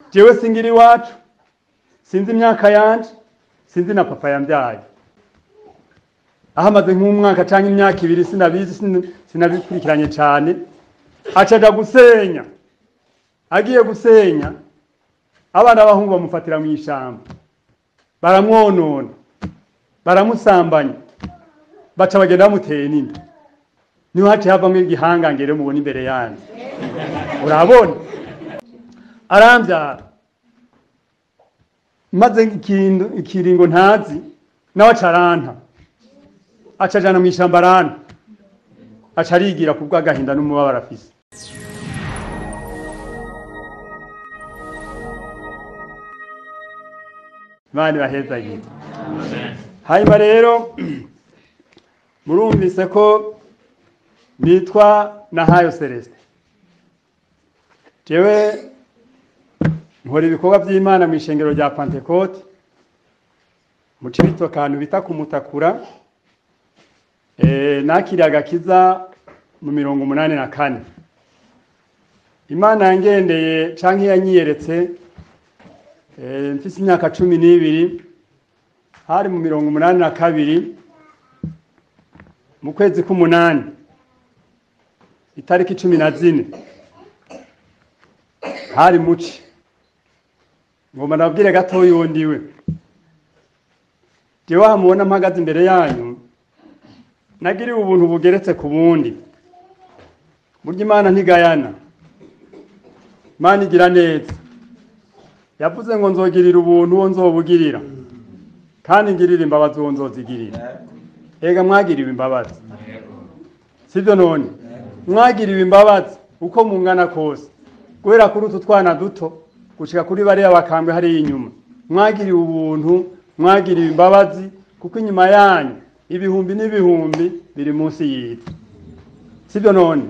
jewe singira iwacu sinzi imyaka yanje sinzi na papa yambyaye aho amaze nk'umwaka cyangwa imyaka ibiri sinabizi sin- sinabikurikiranye cyane acaja gusenya agiye gusenya abana b'abahungu bamufatira mu ishyamba baramwonona baramusambanya baca bagenda bamuteye n'inda niho haciye havamo igihangange rero mubona imbere yanyu urabona arambyara maze ikindu- ikiringo ntazi nawe acaranta acajana mu ishyamba aranta aca arigira ku bw'agahinda n'umubabaro afise imana ibahezagire hanyuma rero murumvise ko nitwa nahayo celestin jewe nkora ibikorwa by'imana mu ishengero rya pantekote mu cibito akantu bita kumutakura eh, nakiriye agakiza mu mirongo umunani na kane imana yangendeye canke yanyiyeretse eh, mfise imyaka cumi n'ibiri hari mu mirongo umunani na kabiri mu kwezi k'umunani itariki cumi na zine hari muci ngomba nabwire gatoya uwo ndiwe jewe hamubona mpagaze imbere yanyu nagiriwe ubuntu bugeretse ku bundi burya imana ntigayana imana igira neza yavuze ngo nzogirira ubuntu uwo nzobugirira kandi ngirira imbabazi uwo nzozigirira ega mwagiriwe imbabazi sibyo none mwagiriwe imbabazi uko mungana kose guhera kuri utu twana duto gushika kuri bariya bakambwe hariya inyuma mwagiriwe ubuntu mwagiriwe imbabazi kuko inyuma yanyu ibihumbi n'ibihumbi biri munsi y'isi sibyo none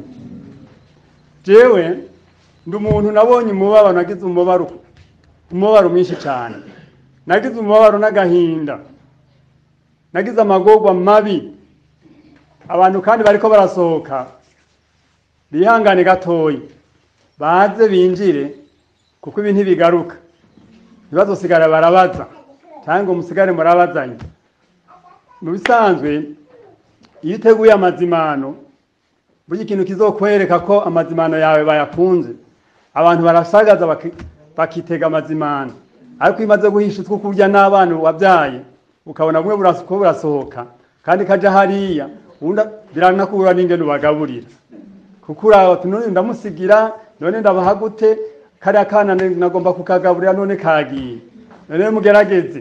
jewe ndi umuntu nabonye umubabaro nagize umubabaro umubabaro mwinshi cyane nagize umubabaro n'agahinda nagize amagorwa mabi abantu kandi bariko barasohoka bihangane gatoya baze binjire kuko ibi ntibigaruka ntibazosigara barabaza cyangwa ngo musigare murabazanye mu bisanzwe iyo uteguye amazimano burya ikintu kizokwereka ko amazimano yawe bayakunze abantu barasagaza baki- bakitega amazimano ariko iyo umaze guhisha utwo kurya n'abana wabyaye ukabona bumwe buras- ko burasohoka kandi kaja hariya ubundi biranakubura n'ingene ubagaburira kuko uraho ati none ndamusigira none ndabaha gute kariya kana ne- nagomba kukagaburira none kagiye none mugerageze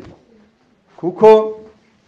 kuko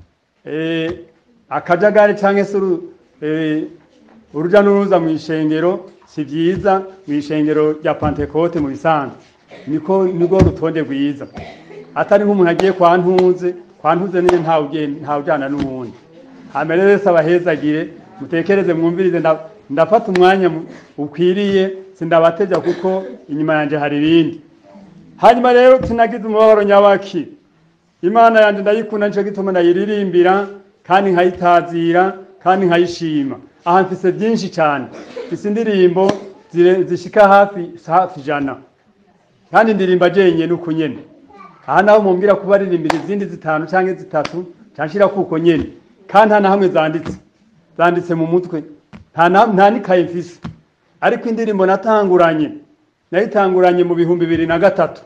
eh, akajagari cyangwa se uru- eh, uruja n'uruza mu ishengero si byiza mu ishengero rya pantekote mu bisanzwe niko nirwo rutonde rwiza atari nk'umuntu agiye kwa ntuze kwa ntuze niyo ntawe ugiye- ntawe ujyana n'uwundi hambere wese abahezagire mutekereze mwumvirize nda- ndafata umwanya mu- ukwiriye sindabatevya kuko inyuma yanje hari ibindi hanyuma rero sinagize umubabaro nyabaki imana yanje ndayikunda nico gituma ndayiririmbira kandi nkayitazira kandi nkayishima aha mfise byinshi cyane mfise indirimbo zire- zishika hafi hafi ijana kandi ndirimba jenyene uko nyene aha naho mumbwira kuba aririmbira izindi zitanu cyangwa zitatu canshira kuko nyene kandi nta na hamwe zanditse zanditse mu mutwe nta na- nta n'ikaye mfise ariko indirimbo natanguranye nayitanguranye mu bihumbi bibiri na gatatu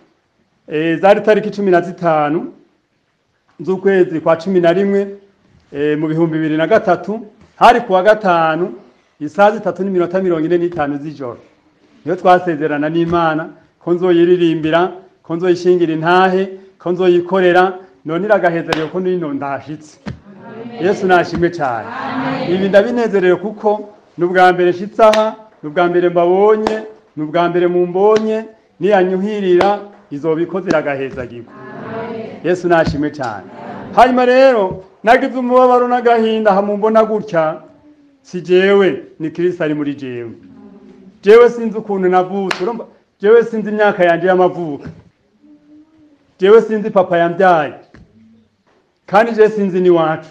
Eh, zari tariki cumi na zitanu z'ukwezi kwa cumi na rimwe eh, mu bihumbi bibiri na gatatu hari kuwa gatanu isaha zitatu n'iminota mirongo ine n'itanu z'ijoro niyo twasezerana n'imana ko nzoyiririmbira ko nzoyishingira intahe ko nzoyikorera none iragahezerewe ko nino ndashitse yesu nashimwe cyane ibi ndabinezerewe kuko ni ubwa mbere nshitse aha ni ubwa mbere mbabonye ni ubwa mbere mumbonye niyanyuhirira izobikoze iragahezagirwa yesu nashimwe cyane hanyuma rero nagize umubabaro n'agahinda hamumbona gutya si jewe ni kristo ari muri jewe jewe sinzi ukuntu navutse urumva jewe sinzi imyaka yanje y'amavuko jewe sinzi papa yambyaye kandi jewe sinzi n'iwacu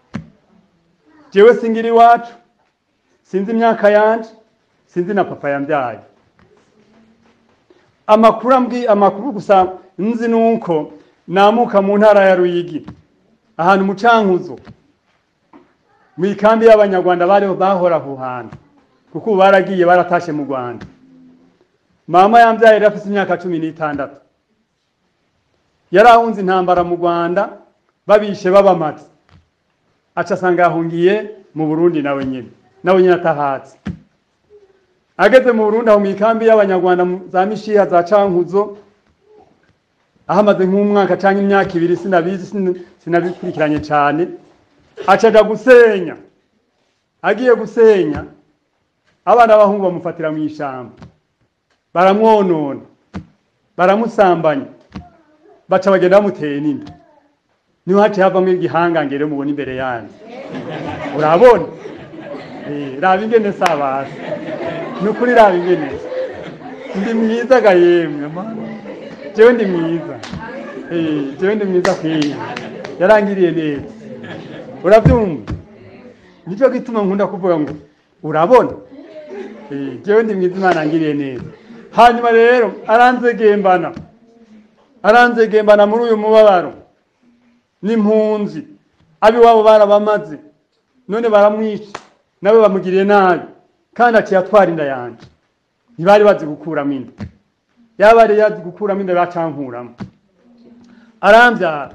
jewe singira iwacu sinzi imyaka yanje sinzi na papa yambyaye amakuru ambwi amakuru gusa nzi nuko namuka mu ntara ya Ruyigi ahantu mu Cankuzo mu ikambi y'abanyarwanda bari bahora aho hantu kuko ubu baragiye baratashe mu Rwanda mama yambyaye yari afite imyaka cumi n'itandatu yari ahunze intambara mu Rwanda babishe babamaze aca asanga yahungiye mu Burundi nawe nyine nawe nyine atahatse ageze mu Burundi aho mu ikambi y'abanyarwanda mu- za Mishiha za Cankuzo ahamaze nk'umwaka cyangwa imyaka ibiri sinabizi sin- sinabikurikiranye cyane acaja gusenya agiye gusenya abana b'abahungu bamufatira mu ishamba baramwonona baramusambanya baca bagenda bamuteye n'inda niho haciye havamo igihangangere mubona imbere yanyu urabona Eh, raba ingene sabasi ni ukuri raba ingene ndi mwiza ga yemwe mana jewe ndi mwiza Eh, jewe ndi mwiza kwiye yarangiriye neza urabyumva nicyo gituma nkunda kuvuga ngo urabona Eh, jewe ndi mwiza imana yangiriye neza hanyuma rero aranzegembana aranzegembana muri uyu mubabaro n'impunzi ab'iwabo barabamaze none baramwica nawe bamugiriye nabi kandi aciye atwara inda yanjye ntibari bazi gukuramo inda yaba yari yazi gukuramo inda bacankuramo arambyara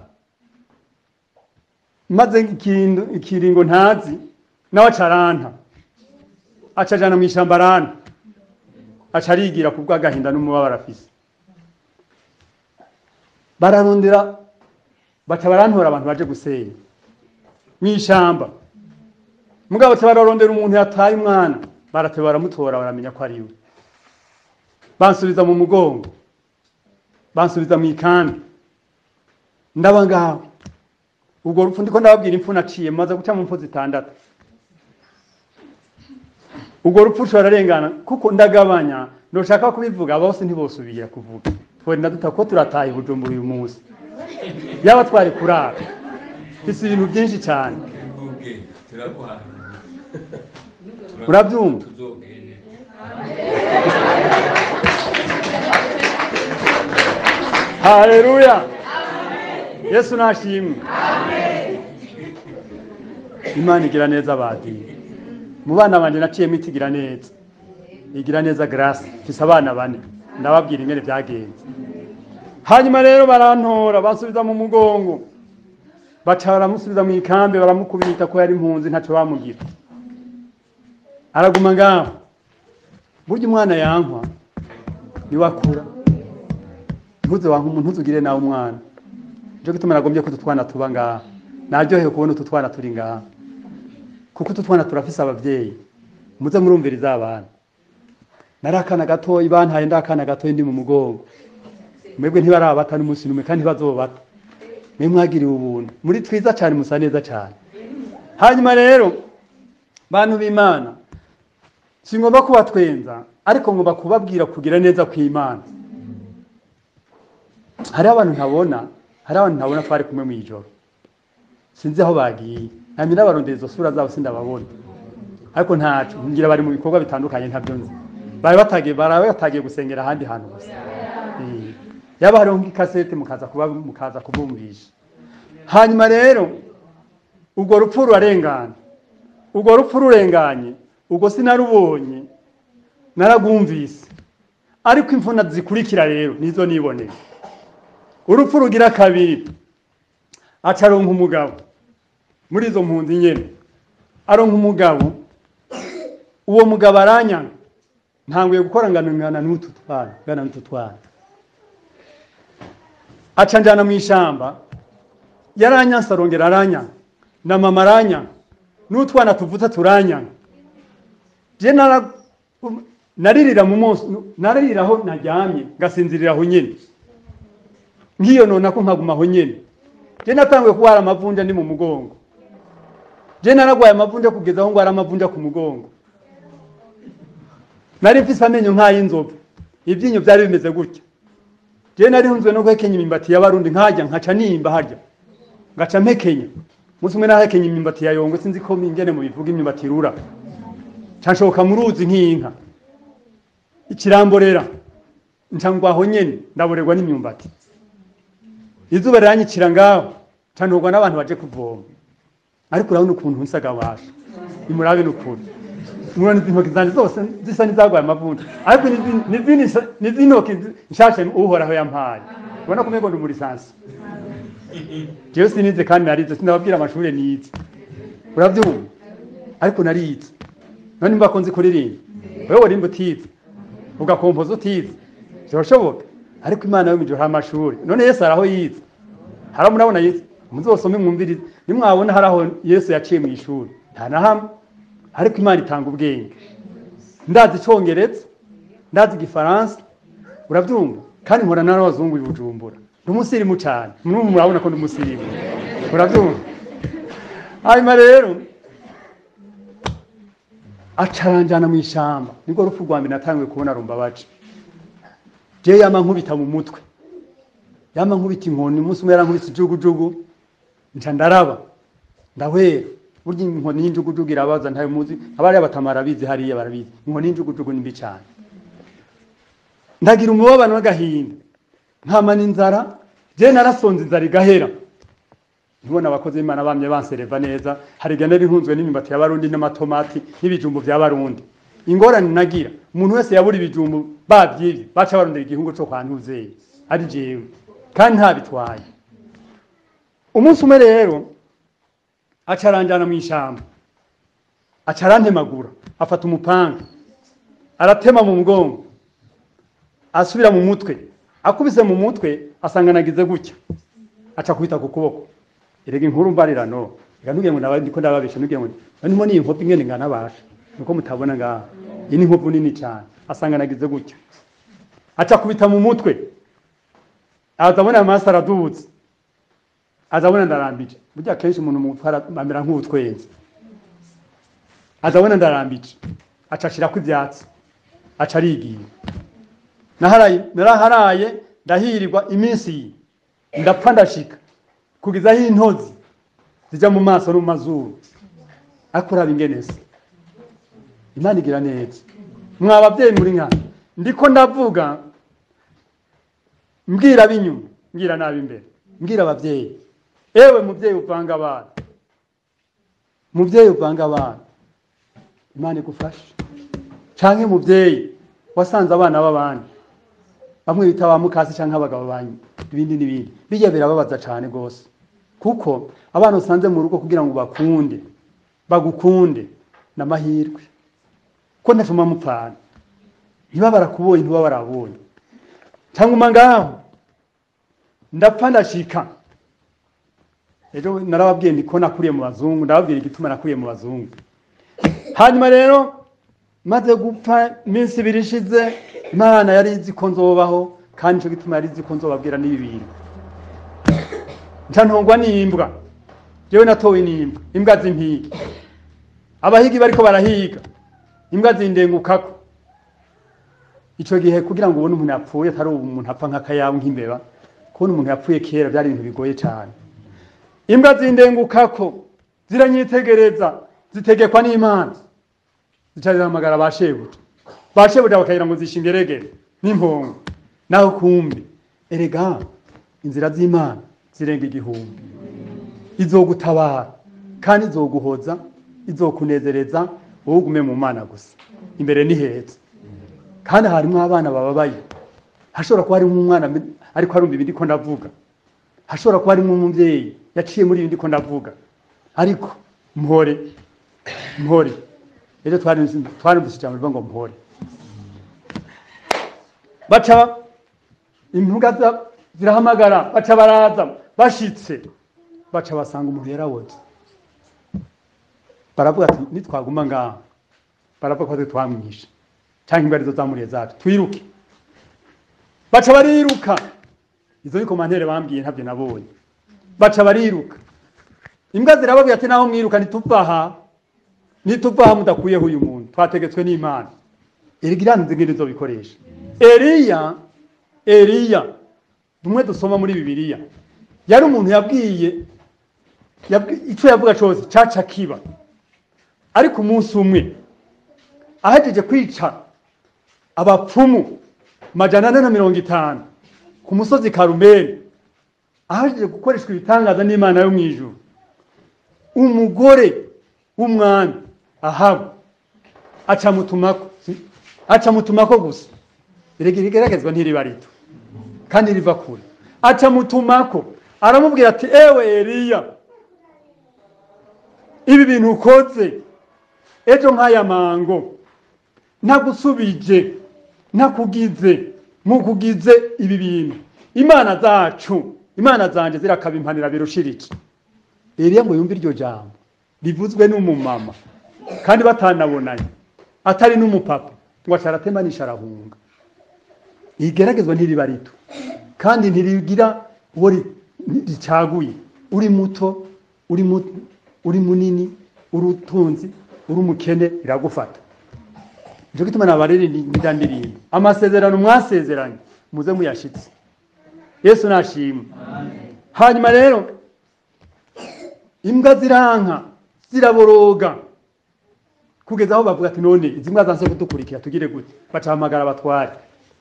maze ikindu ikiringo ntazi nawe aca aranta aca ajana mu ishyamba aranta aca arigira ku bw'agahinda n'umubabaro afise bararondera baca barantora abantu baje gusenya mu ishyamba mugabo baca bararondera umuntu yataye umwana barateba baramutora baramenya ko ari we bansubiza mu mugongo bansubiza mu ikambi ndaba ngaho ubwo rupfu ndiko ndababwira impfu naciye maze guca mu mpfu zitandatu ubwo rupfu rurarengana kuko ndagabanya ndoshaka kubivuga bose ntibosubira kuvuga twari naduta ko turataha i bujumbura uyu munsi yaba twari kurara mfise ibintu byinshi cyane Tuvuge, turaguha. Urabyumva? Tuzogende. haleluya yesu nashimwe imana igira neza badini mu bana banje naciyemo itigira neza igira neza grace mfise abana bane ndababwira ingene byagenze hanyuma rero barantora bansubiza mu mugongo baca baramusubiza mu ikambi baramukubita ko yari impunzi ntacyo bamugira araguma ngaho burya umwana yankwa niwe akura ntuze wanka umuntu ntuzugire nawe umwana nicyo gituma nagombye ko utu twana tuba ngaha naryohewe kubona utu twana turi ngaha kuko utu twana turafise abavyeyi muze murumviriza abana nari akana gatoyi bantaye ndi akana gatoyi ndi mu mugongo mwebwe ntibarabata n'umunsi n'umwe kandi ntibazobata mwe mwagiriwe ubuntu muri twiza cyane musa neza cyane hanyuma rero bantu b'imana singomba kubatwenza ariko ngomba kubabwira kugira neza kw'imana hariho abantu ntabona hariho abantu ntabona twari kumwe mu ijoro sinzi aho bagiye ntamenya n'abarondera izo sura zabo sindababona ariko ntacu ngira bari mu bikorwa bitandukanye ntabyo nzi bari batagiye bari batagiye gusengera ahandi hantu gusa Eh, yaba hariho nk'ikasete mukaza kuba mukaza kubumvisha hanyuma rero urwo rupfu rurarengana urwo rupfu rurenganye ubwo sinarubonye naragumvise ariko imvuna zikurikira rero nizo niboneye urupfu rugira kabiri aca aronka umugabo muri izo mpunzi nyene aronka umugabo uwo mugabo aranyanga ntanguye gukora ngano ngana n'utu twana ngana n'utu twana aca njana mu ishamba yaranyanse arongera aranyanga na mama aranyanga n'utwana tuvuta turanyanga je nara naririra mu munsi naririra aho naryamye ngasinzirira aho nyene ngiyo nona ko nkaguma aho nyene je natanguye kuwara amavunja ndi mu mugongo je naragwaye amavunja kugeza aho ngwara amavunja ku mugongo nari mfise amenyo nk'ay'inzovu ivyinyo vyari bimeze gutya je nari hunzwe no guhekenya imimbati y'abarundi nkarya nkaca nimba harya ngaca mpekenya umunsi umwe nahekenya imimbati ya yongwe sinzi ko ingene mu bivuga imyumbati irura canshoka mu ruzi nk'inka ikiramborera ncangwaho nyene ndaborerwa n'imyumbati izuba riranyicira ngaho canturwa n'abantu baje kuvoma ariko urabona ukuntu nsaga washa nimurabe n'ukuri murabona izi ntoki zanje zose zisa n'izagwaye amavuta ariko n'izi- n'izindi nsa- n'izi ntoki zi- nshasha uhoraho yampaye ubona ko umengo ndi muri sansi jewe sinize kandi narize sindababwira amashuri nize uravyumva ariko narize none mba ko nzi kuririmba wewe urimba utize ugakompoza utize birashoboka ariko imana yo mu gihe hari amashuri none yesu hari aho yize hari aho murabona yize muzosome mwumvirize nimwabona hari aho yesu yaciye mu ishuri nta na hamwe ariko imana itanga ubwenge ndazi icongereza ndazi igifaransa urabyumva kandi nkora n'abazungu i bujumbura ndi umusirimu cyane murumva murabona ko ndi umusirimu urabyumva hanyuma rero acaranjana mu ishyamba nibwo rupfu rwa mbere natangiye kubona rumbabaje jewe yama nkubita mu mutwe yama nkubita inkoni umunsi umwe yarankubise ijugujugu nca ndaraba ndahwera burya inkoni y'injugujugu irabaza ntayo muzi abariya batamara barabizi hariya barabizi inkoni y'injugujugu ni mbi cyane ndagira umubabano n'agahinda nkamana inzara je narasonze inzara igahera ntibona abakozi b'imana bamye bansereva neza hari igihe nari ntunzwe n'imyumbati y'abarundi n'amatomati n'ibijumbu by'abarundi ingorane nagira umuntu wese yabura ibijumbu bavyivye baca barondera igihungu co kwa ntuzeye ari jewe kandi ntabitwaye umunsi umwe rero aca aranjana mu ishamba aca arantemagura afata umupanga aratema mu mugongo asubira mu mutwe akubise mu mutwe asanga nagize gutya aca kubita ku kuboko erega inkuru mbarirano reka ntugire ngo naba- ndiko ndababesha ntugire ngo nimo ni inkovu ingene ngana basha nuko mutabona ngaha iyi ni inkovu nini cyane asanga nagize gutya aca kubita mu mutwe azabona amaraso aradutse azabona ndarambije burya kenshi umuntu mu mutwe ara- amera nk'utwenzi azabona ndarambije aca ashirako ivyatsi aca arigira naharaye naraharaye ndahirirwa iminsi iyi ndapfa ndashika kugeza aho intozi zijya mu maso no mu mazuru ariko uraba ingenese imana igira neza mwa babyeyi muri nkana ndiko ndavuga mbwira ab'inyuma mbwira n'ab'imbere mbwira ababyeyi ewe mubyeyi uvanga abana mubyeyi uvanga abana imana igufashe canke mubyeyi wasanze abana b'abandi bamwe bita ba mukasi canke abagabo banyu ibindi n'ibindi bijya birababaza cane gose kuko abana usanze mu rugo kugira ngo bakunde bagukunde n'amahirwe ko ntafuma mupfana ntiba barakubonye ntiba barabonye cyangwa uma ngaho ndapfa ndashika ejo narababwiye nti ko nakuriye mu bazungu ndababwira igituma nakuriye mu bazungu hanyuma rero maze gupfa iminsi ibiri ishize imana yari izi ko nzobaho kandi nicyo gituma yari izi ko nzobabwira n'ibi bintu nca ntongwa n'imbwa jewe natowe n'imbwa imbwa zimpiga abahigi bariko barahiga imbwa zindengukako ico gihe kugira ngo ubone umuntu yapfuye atari ubu umuntu apfa nk'akayabu nk'imbeba kubona umuntu yapfuye kera byari ibintu bigoye cyane imbwa zindengukako ziranyitegereza zitegekwa n'imana zica zihamagara ba shebuja ba shebuja bakagira ngo zishingeregere n'impongo naho kumbi erega inzira z'imana zirenga igihumbi izogutabara kandi izoguhoza izokunezereza wowe ugume mu mana gusa imbere ni heza kandi harimo abana bababaye hashobora kuba harimo umwana mbi- ariko arumva ibindi ko ndavuga hashobora kuba harimo umubyeyi yaciye muri ibindi ko ndavuga ariko mpore mpore ejo twari twarimvise ijambo rivuga ngo mpore baca impuga za- zirahamagara baca baraza bashitse baca basanga umuntu yaraboze baravuga ati nitwaguma ngaha baravuga ko twe twamwishe cyangwa imbwa arizo zamuriye zacu twiruke baca bariruka izo ni komantere bambwiye ntabyo nabonye baca bariruka imbwa zirababwira ati naho mwiruka ntituva aha ntituva aha mudakuyeho uyu muntu twategetswe n'imana erega iranze ngene izobikoresha eliya eliya rumwe dusoma muri bibiliya yari umuntu yabwiye yabwi- ico yavuga cose caca kiba ariko umunsi umwe ahejeje kwica abapfumu majana ane na mirongo itanu ku musozi karumeli ahaje gukoreshwa ibitangaza n'imana yo mu ijuru umugore w'umwami ahabu acamutumako acamutumako gusa rigeragezwa ntiriba rito kandi riva kure acamutumako aramubwira ati ewe eliya ibi bintu ukoze ejo nk'aya mango ntagusubije ntakugize mukugize ibi bintu imana zacu imana zanje zirakabimpanira birushiriki eliya ngo yumve iryo jambo rivuzwe n'umumama kandi batanabonanye atari n'umupapa ngo acaratemanisha arahunga igeragezwa ntiriba rito kandi ntirigira uwo ri- ricaguye uri muto uri mu- uri munini uri utunzi uri umukene iragufata nicyo gituma nabaririmbira ndirimbo amasezerano mwasezeranye muze muyashitse yesu nashimwe hanyuma rero imbwa ziranka ziraboroga kugeza aho bavuga ati none izi mbwa zanse kudukurikira tugire gute bacahamagara abatware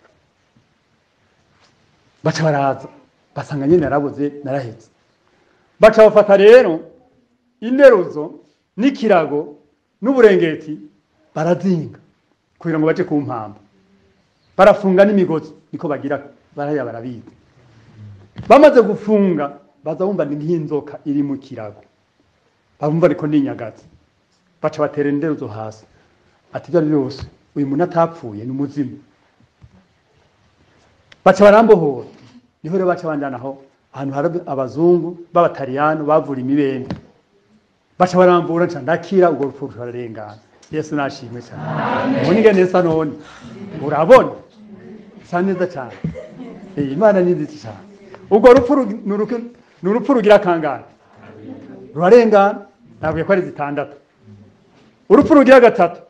baca baraza basanga nyine narabuze narahetse baca bafata rero interuzo n'ikirago n'uburengeti barazinga kugira ngo bace ku mpamvu barafunga n'imigozi niko bagira baraya barabizi bamaze gufunga baza bumva ni nk'inzoka iri mu kirago bumva ariko ni inyagazi baca batera interuzo hasi ati ibyo ari byo byose uyu muntu atapfuye ni umuzimu baca barambohora niho rero baca banjanaho ahantu hari abazungu b'abataliyano bavura imibembe baca barambura nca ndakira urwo rupfu rurarengana yesu nashimwe cyane ubu ni neza none urabona sa neza cyane Eh, imana ni nziza cyane urwo rupfu ru- ni uruku- ni urupfu rugira akangana rurarengana nabwiye ko ari zitandatu urupfu rugira gatatu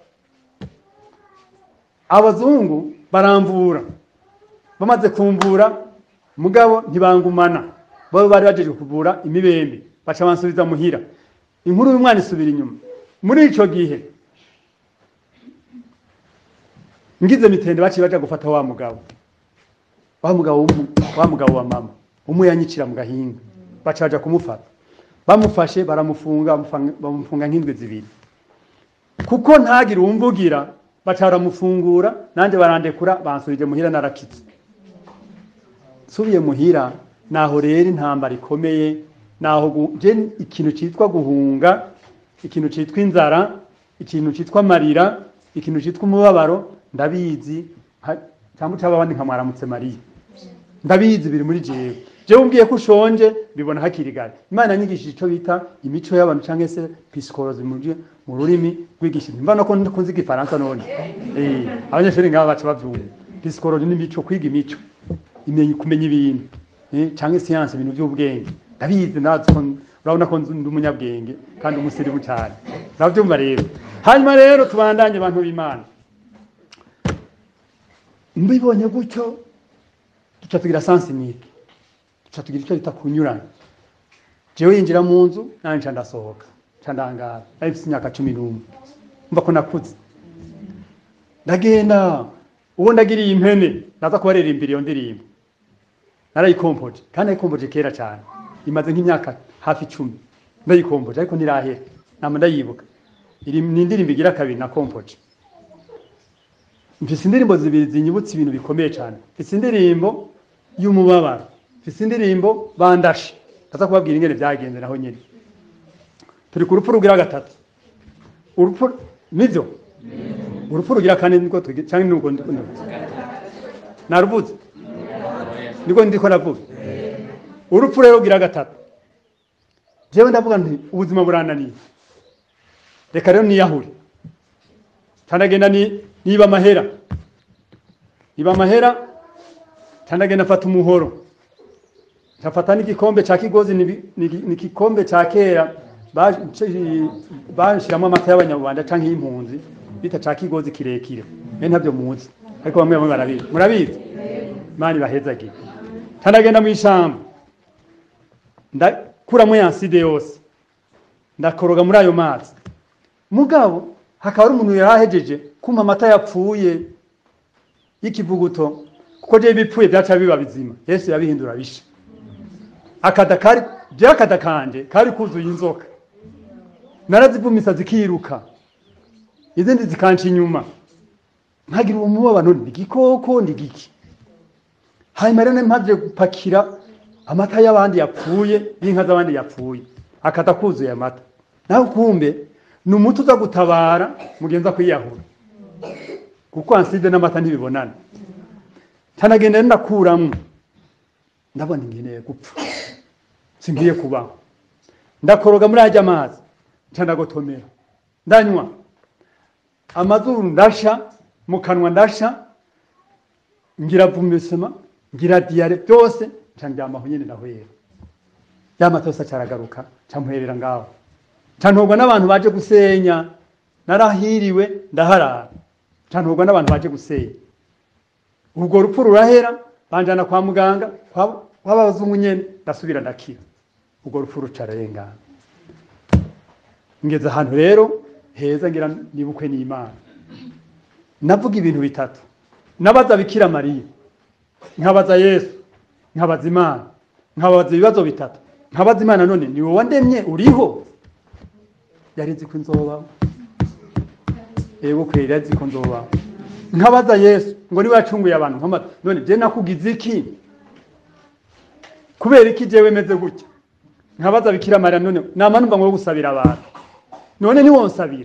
abazungu baramvura bamaze kumvura mugabo ntibangumana bo bari bajeje kuvura imibembe baca bansubiza muhira inkuru y'umwana isubira inyuma muri ico gihe ngize mitende baciye baja gufata wa mugabo wa mugabo w'umu- wa mugabo wa mama umwe yanyicira mu gahinga baca baja kumufata bamufashe baramufunga bamufunga- bamufunga nk'indwi zibiri kuko ntagire uwumvugira baca baramufungura nanjye barandekura bansubije muhira narakitse nsubiye muhira naho rero intambara ikomeye naho gu- je ikintu cyitwa guhunga ikintu cyitwa inzara ikintu cyitwa amarira ikintu cyitwa umubabaro ndabizi ha- cyangwa cyaba abandi nkamwaramutse mariya ndabizi biri muri jewe jewe umbwiye ko ushonje bibona hakiri kare imana yanyigishije icyo bita imico y'abantu cyangwa se psychology mu rurimi- mu rurimi rw'igishinwa mva no ko kunzi igifaransa none eh abanyeshuri ngaba baca bavyumva psychology n'imico kwiga imico imenya kumenya ibintu eh cyangwa siyanse ibintu by'ubwenge ndabizi ndazi ko urabona ko nzi- ndi umunyabwenge kandi umusirimu cyane urabyumva rero hanyuma rero tubandanye abantu b'imana mbibonye gutyo duca tugira sansinike duca tugira icyo bita kunyurana jewe yinjira mu nzu nanjye nca ndasohoka nca ndangara nari mfite imyaka cumi n'umwe mva ko nakuze ndagenda uwo ndagiriye impene naza kubaririmbira iyo ndirimbo narayikompoje kandi nayikompoje kera cyane imaze nk'imyaka hafi icumi ndayikompoje ariko ntirahera nama ndayibuka iri ni indirimbo igira kabiri na kompoje mfise indirimbo zibiri zinyibutsa ibintu bikomeye cyane mfise indirimbo y'umubabaro mfise indirimbo bandashe ndaza kubabwira ingene byagenze naho nyine turi ku rupfu rugira gatatu urupfu nivyo urupfu rugira kane niko tugira cyangwa nuko ndiko ndavuga naruvuze niko ndiko navuga urupfu rero rugira gatatu jewe ndavuga nti ubuzima burananiye reka rero niyahure tandagenda ni niba amahera niba amahera tandagenda afata umuhoro nkafata n'igikombe cya kigozi ni ni- ni igikombe cya kera bashyiramo amata y'abanyarwanda cyangwa y'impunzi bita cya kigozi kirekire mbe ntabyo muzi ariko bamwe bamwe barabizi murabizi imana ibahezagiye tandagenda mu ishyamba ndakuramo ya side yose ndakoroga muri ayo mazi mugabo hakaba hari umuntu yari ahejeje kumpa amata yapfuye y'ikivuguto kuko je bipfuye byaca biba bizima yesu yabihindura bisha akada kari je akada kanje kari kuzuye inzoka narazivumisa zikiruka izindi zikanca inyuma nkagira uwo mubabano ni igikoko ni giki hanyuma rero mpaje gupakira amata y'abandi yapfuye y'inka z'abandi yapfuye akata kuzuye amata nawe kumbe ni umuti uza gutabara mugenza kwiyahura kuko anside n'amata ntibibonana ntanagenda rero ndakuramwo ndabona ingeneye gupfa singiye kubaho ndakoroga muri ajya amazi nca ndagotomera ndanywa amazuru ndasha mu kanwa ndasha ngira vumisema ngira diyare byose nca ndyamaho nyine ndahwera ya mata yose acaragaruka nca mpwerera ngaho nca ntogwa n'abantu baje gusenya narahiriwe ndaharara nca ntogwa n'abantu baje gusenya urwo rupfu rurahera banjana kwa muganga kwa- kw'abazungu nyene ndasubira ndakira urwo rupfu rucararengana ngeze ahantu rero heza ngira nibukwe n'imana navuga ibintu bitatu nabaza bikira mariya nkabaza yesu nkabaza imana nkabaza ibibazo bitatu nkabaza imana none ni wowe wandemye uriho yari izi ko nzobaho yego kweri yari izi ko nzobaho nkabaza yesu ngo niwe yacunguye abantu nkamaze none je nakugize iki kubera iki jewe meze gutya nkabaza bikira mariya none nama numva ngo gusabira abantu none niwonsabira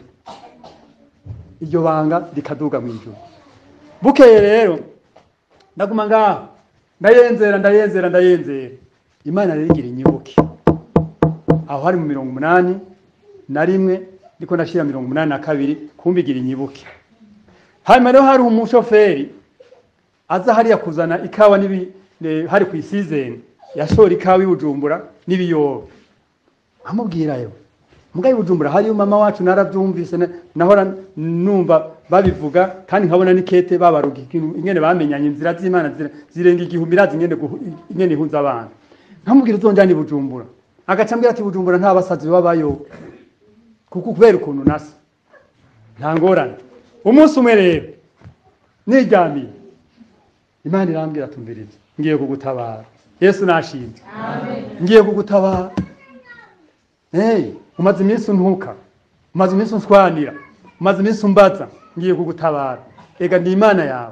iryo banga rikaduga mu ijuru bukeye rero ndaguma ngaho ndayenzera ndayenzera ndayenzera imana rero igira inyibuke aho hari mu mirongo umunani na rimwe ndiko ndashira mirongo umunani na kabiri kumva igira inyibuke hanyuma rero hari umushoferi aza hariya kuzana ikawa n'ibi ne- hari ku isizeni yashora ikawa i bujumbura n'ibiyoba amubwirayo mbwa i bujumbura hariyo mama wacu narabyumvise na- nahora numva babivuga kandi nkabona n'ikete babaruga ikintu ingene bamenyanye inzira z'imana zira- zirenga igihumbi irazi ingene guhu- ingene ihunza abantu nkamubwira uzonjana i bujumbura agaca ambwira ati bujumbura nta basazi babayo kuko kubera ukuntu nasa nta ngorane umunsi umwe rero niryamiye imana irambwira tumviriza ngiye kugutabara yesu nashimye ngiye kugutabara hey, umaze iminsi untuka umaze iminsi unswanira umaze iminsi umbaza ngiye kugutabara ega ndi imana yawe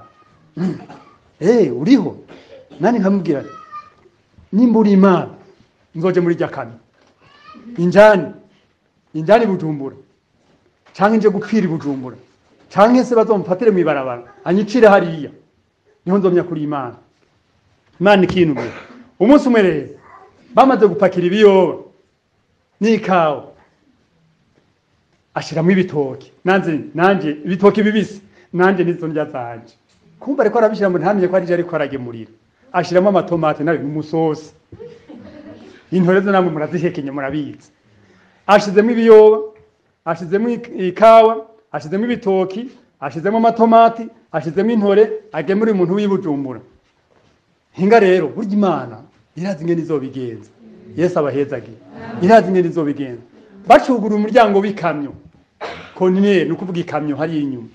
hey, uriho nani nkamubwira nti, nimba uri imana nzoje muri rya kane injani injani bujumbura canke nje gupfira i bujumbura canke se bazomfatire mw'ibarabara anyicire hariya niho nzomya kuri imana imana ikintumira umunsi umwe rero bamaze gupakira ibiyoba n'ikawa ashiramo ibitoki nanze nanje ibitoki bibisi nanje nizo ndya zanje kumva ariko arabishira mu ntamenye ko arije ariko aragemurira ashiramo amatomate nayo n'umusosi intore zo namwe murazihekenye murabizi ashizemo ibiyoba ashizemo ik- ikawa ashizemo ibitoki ashizemo amatomati ashizemo intore agemura umuntu w'ibujumbura hinga rero burya imana irazi ingene izobigenza yesu abahezagiye irazi ingene izobigenza bacugura umuryango w'ikamyo kontineri ni ukuvuga ikamyo hariya inyuma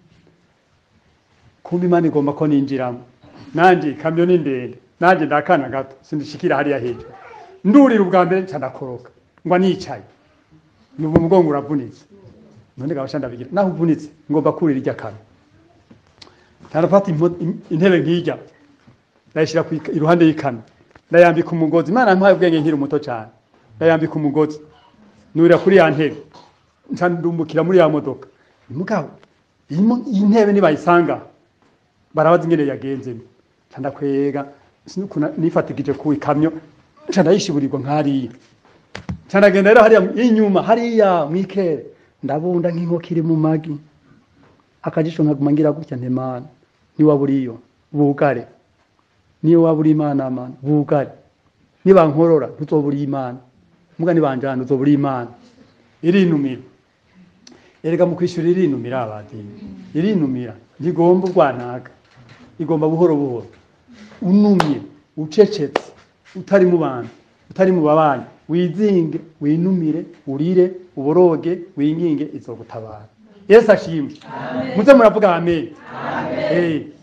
kumva imana igomba ko ninjiramo nanjye ikamyo ni ndende nanjye ndakana gato sindishikira hariya hejuru ndurira ubwa mbere nca ndakoroka ngwa nicaye nubu umugongo uravunitse none gabasha ndabigira naho uvunitse ngomba kurira irya kamyo ntarafata impo- im- intebe nk'ijya ndayishyira ku ika- iruhande y'ikamyo ndayambika umugozi imana yampaye ubwenge nkiri muto cyane ndayambika umugozi nurira kuri ya ntebe nca ndumbukira muri ya modoka mugabo iyi mo- iyi ntebe nibayisanga barabaza ingene yagenzemo nca ndakwega sinukuna nifatikije ku ikamyo nca ndayishiburirwa nk'hariya nca ndagenda rero hariya inyuma hariya mwikere ndabunda nk'inkoko iri mu magi akajisho nkaguma ngira gutya ntemana niwaba uriyo bugare niyo waba uri imana mana bugare nibankorora ntuzoba uri imana muga nibanjana uzoba uri imana irinumira erega mu kwishyura irinumira abadini irinumira ntigomba urwanaga igomba buhoro buhoro unumye ucecetse utari mu bantu utari mu babanyi wizinge winumire urire uboroge winginge izogutabara yesu ashimwe muze muravuga amen Eh.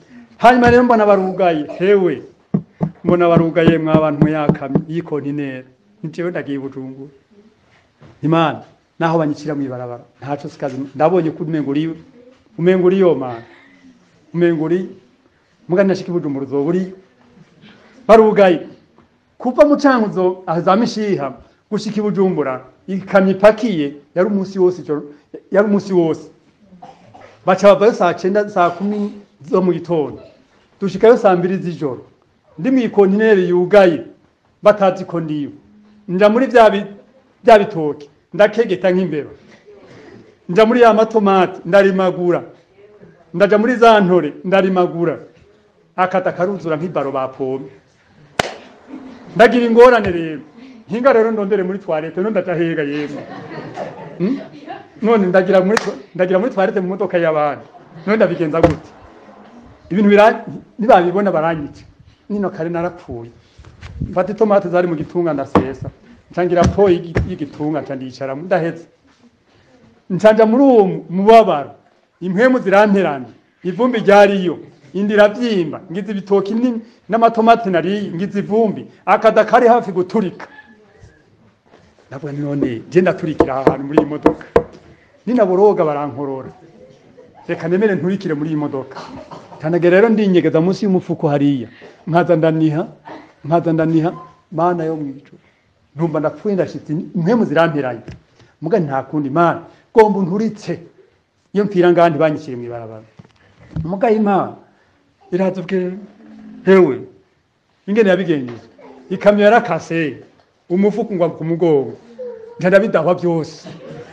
hanyuma rero mbona barugaye hewe mbona barugaye mwa bantu muyakamye yikontinera njewe ndagiye bujumbura imana naho banyicira mw'ibarabara ntaco sikazi ndabonye ko umengo uri umengo uri yo mana umengo uri muga ndashika i bujumbura uzoba uriyo barugaye kuva mu cankuzo za mishiha gushika i bujumbura ikamyo ipakiye yari umunsi wose ijoro yari umunsi wose baca bavayo saa cenda saa kumi zo mu gitondo dushikayo saa mbiri z'ijoro ndi mw'ikontineri yugaye batazi ko ndiyo nja muri vya bi- vya bitoke ndakegeta nk'imbeba nja muri ya matomati ndarimagura ndaja muri za ntore ndarimagura akata karuzura nk'ibaro bapomye ndagira ingorane rero hinga rero ndondere muri toilette no ndaja hega yemwe Hmm? none ndagira muri to- ndagira muri toilette mu modoka y'abandi none ndabigenza gute ibintu bira nibabibona baranyica nino kare narapfuye mfata itomate zari mu gitunga ndasesa ncangira po y'igi- y'igitunga nca ndicara ndahetse ncanja muri uwo mubabaro impwemu ziranterana ivumbi ryariyo indi iravyimba ngize ibitoki ni- n'amatomati nariye ngize ivumbi akada kari hafi guturika ndavuga nti none je ndaturikira aha hantu muri iyi modoka ninaboroga barankorora reka nemere nturikire muri iyi modoka tanagera rero ndinyegeza munsi y'umufuko hariya nkaza ndaniha nkaza ndaniha mana yo mwijuru ntumva ndapfuye ndashitse impwemu ziramperanye muga nta kundi mana gomba unturitse iyo mpfira ngaha ntibanyishyire mw'ibarabara muga imana iraza ubwe hewe ingene yabigenjeje ikamyo yarakase umufuko ngwa ku mugongo nca ndabidahwa byose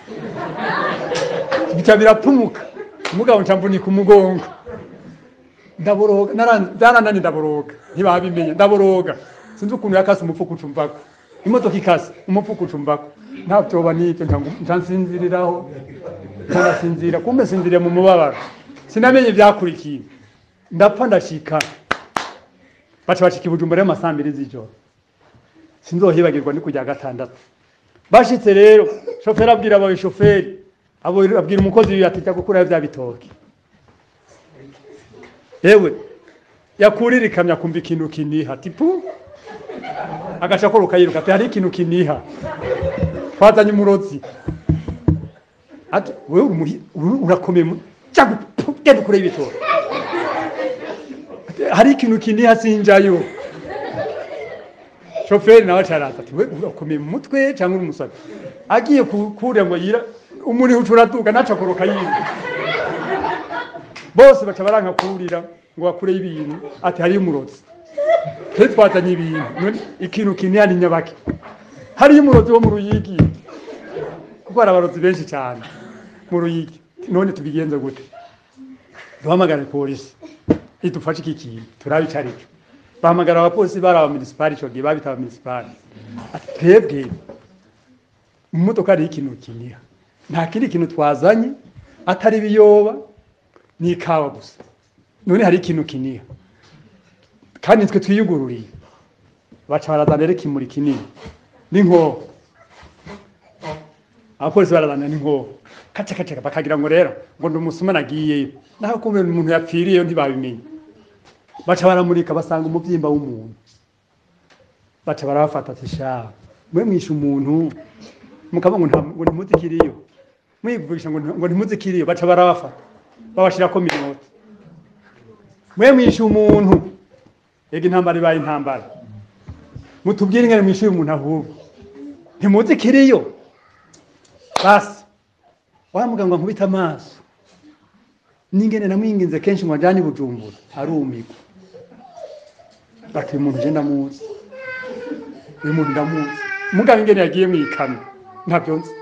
bica birapfumuka umugabo nca mvunika umugongo ndaboroga naran- byaranani ndaboroga ntibabimenye ndaboroga sinzi ukuntu yakase umufuko ucumbako imodoka ikase umufuko ucumbako nta vyoba n'ivyo nca ngu- nca nsinziriraho nca ndasinzira kumbe sinziriye mu mubabaro sinamenye vyakurikiye ndapfa ndashika baca bashika i bujumbura y'amasaha mbiri z'ijoro sinzohibagirwa ni kujya gatandatu bashitse rero shoferi abwira abawe shoferi abo abwira umukozi wiwe ati jya gukurayo vya bitoki yewe yakurira ikamyo akumva ikintu kiniha tipu agaca koroka yiruka ati hari ikintu kiniha twazanye umurozi ati wewe uri muri- uri- urakomeye mu- jya gu- genda ukureyo ibitoki Ati, hari ikintu kiniha sinjayo shoferi nawe acaraza ati we urakomeye mu mutwe cyangwa uri umusazi agiye ku- kurira ngo yira umuri uca uratuka naca akoroka yiruka bose baca baranka kurira ngo bakureyo ibintu ati hariyo umurozi twe twazanye ibintu none ikintu kiniha ni nyabaki hariyo umurozi wo mu ruyigi kuko hari abarozi benshi cyane mu ruyigi none tubigenze gute duhamagare polisi idufashe iki kintu turabe ico ari cyo bahamagara abapolisi bari abaminisipari ico gihe babita abaminisipari ati twebwe mu modoka hariho ikintu kiniha nta kindi kintu twazanye atari ibiyoba n'ikawa gusa none hari ikintu kiniha kandi nitwe twiyugururiye baca barazana rero ikimuri kinini n'inkoho abapolisi barazana n'inkoho kaca kaca bakagira ngo rero ngo ndi umusuma nagiyeyo naho kumbe umuntu yapfiriyeyo ntibabimenye baca baramurika basanga umubyimba w'umuntu baca barabafata ati sha mwe mwishe umuntu mukaba ngo nta- ngo ntimuzikiriyo mwivugisha ngo nti- ngo ntimuzikiriyo baca barabafata babashirako minota mwe mwishe umuntu ega intambara ibaye intambara mutubwire ingene mwishe uyu muntu ahubwo ntimuzikiriyo basi wa muganga nkubita amaso n'ingene namwinginze kenshi ngo ajyane i bujumbura arumigwa bati uyu muntu je ndamuzi uyu muntu ndamuzi mugabo ingene yagiye mu ikamyo ntabyo nzi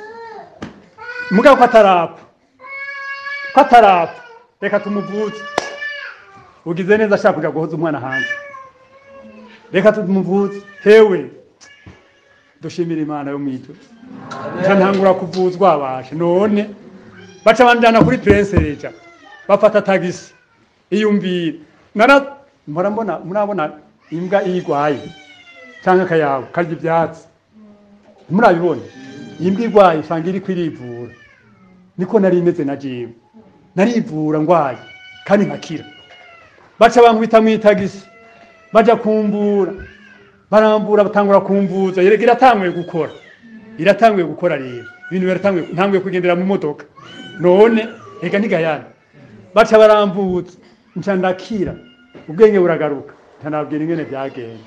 mugabo ko atarapfa ko atarapfa reka tumuvuze ugize neza ashaka kuja guhoza umwana hanze reka tumuvuze hewe dushimira imana yo mw'ijuru nca ntangura kuvuzwa abashe none baca banjana kuri prince reja bafata tagisi iyumvira nara mpora mbona murabona imbwa iyo igwaye canke akayabu karya ivyatsi murabibona imbwa igwaye usanga iriko irivura niko nari imeze na jewe narivura ngwaye kandi nkakira baca bankubita mu itagisi baja kumbura barambura batangura kumvuza yerega iratanguye gukora iratanguye gukora rero ibintu biratanguye ntanguye kugendera mu modoka none reka ntigayana baca baramvuza nca ndakira ubwenge buragaruka ntanabwira ingene byagenda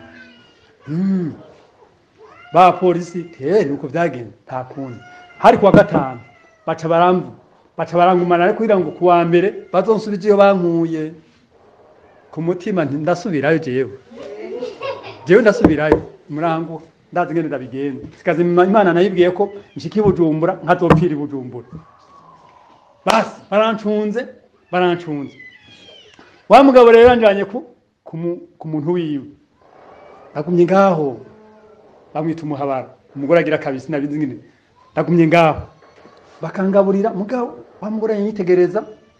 Mm. ba polisi eh nuko byagenze nta kundi hari kuwa gatanu baca baramvu baca barangumana ariko kugira ngo kuwa mbere bazonsubiza iyo bankuye ku mutima nti ndasubirayo jewe jewe ndasubirayo murango ndazi ngene ndabigenza sikaze imana nayibwiye ko nshika i bujumbura nkazopfira i bujumbura basi barancunze barancunze wa mugabo rero yanjanye ku ku mu- ku muntu wiwe nagumye ngaho bamwita umuhabara umugore agira kabisi nabizi ngene nagumye ngaho bakangaburira mugabo wa mugore yanyitegereza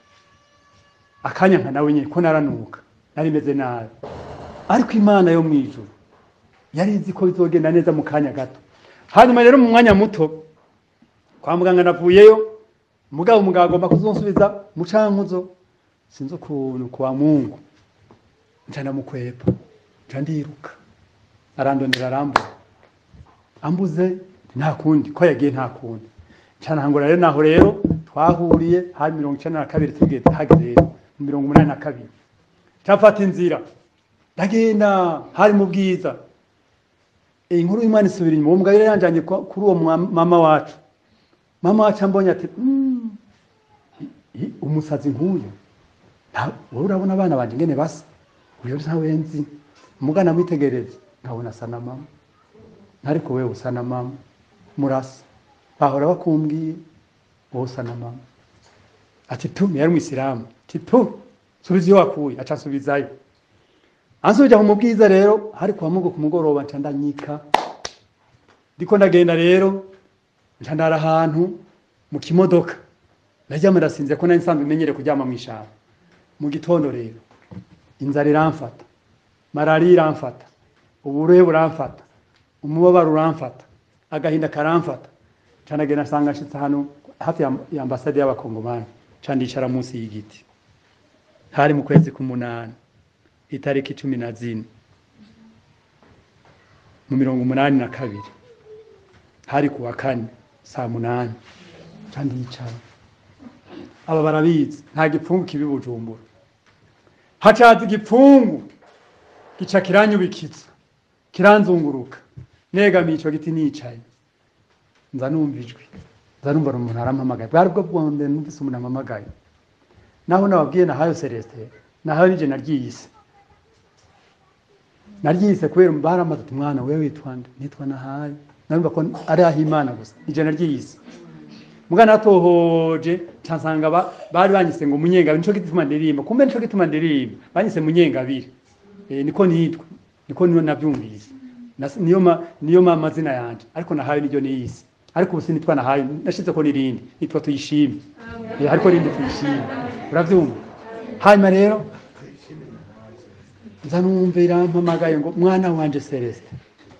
akanya nka nawe nyine ko naranuka nari meze nabi ariko imana yo mu ijuru yari izi ko bizogenda neza mu kanya gato hanyuma rero mu mwanya muto kwa muganga navuyeyo mugabo umugabo agomba kuzonsubiza mu cankuzo sinzi ukuntu kwa mungu nca ndamukwepa nca ndiruka arandondera arambura ambuze nta kundi ko yagiye nta kundi canahangura rero naho rero twahuriye hari mirongo icenda na kabiri tugeze hageze rero mu mirongo umunani na kabiri cafata inzira ndagenda hari mu bwiza iyi nkuru y'imana isubira inyuma uwo mugabo yari yanjanye kwa- kuri uwo mwa- mama wacu mama wacu ambonye ati "Mm, i- i- umusazi nk'uyu nta- wowe urabona abana banje ngene basa uyo ntawe nzi umugana amwitegereze nkabona asa na mama ariko wewe usa na mama murasa bahora bakumbwiye wowe usa na mama ati tu yari umwisilamu ati tu subiza iyo wakuye aca asubizayo ansubija mu bwiza rero hari kwa mugo ku mugoroba nca ndanyika ndiko ndagenda rero nca ndara ahantu mu kimodoka ndaryama ndasinzira ko nari nsanzwe menyere kuryama mu ishamba mu gitondo rero inzara iramfata malariya iramfata uburuhe buramfata umubabaro uramfata agahinda karamfata nca ndagenda nsanga nshitse hano hafi ya- ya ambasade y'abakongomani nca ndicara munsi y'igiti hari mu kwezi k'umunani itariki cumi na zine mu mirongo umunani na kabiri hari ku wa kane saa munani kandi yicara aba barabizi nta gipfungu kibi bujumbura hacaza igipfungu gica kiranyubikiza kiranzunguruka negamiye ico giti nicaye nza numva ijwi nza numva umuntu arampamagaye bwari bwo bwonde numvise umuntu ampamagaye naho nababwiye nahayo celestin nahayo nije naryiyise naryise kubera baramaze ati mwana wewe witwa nde nitwa nahayo narumva ko ari aho imana gusa nije naryiyise muga natohoje cansanga ba, bari banyise ngo munyengabiri nico gituma ndirimba kumbe nico gituma ndirimba banyise munyengabiri e, niko nitwa niko niyo navyumvise Nas- niyo ma, niyo ma mazina yanje ariko nahayo niryo niyise ariko ubu sinitwa nahayo nashize ko nirindi nitwa tuyishime e, ariko rindi tuyishime uravyumva hanyuma rero nza numva irampamagaye ngo mwana wanje Celeste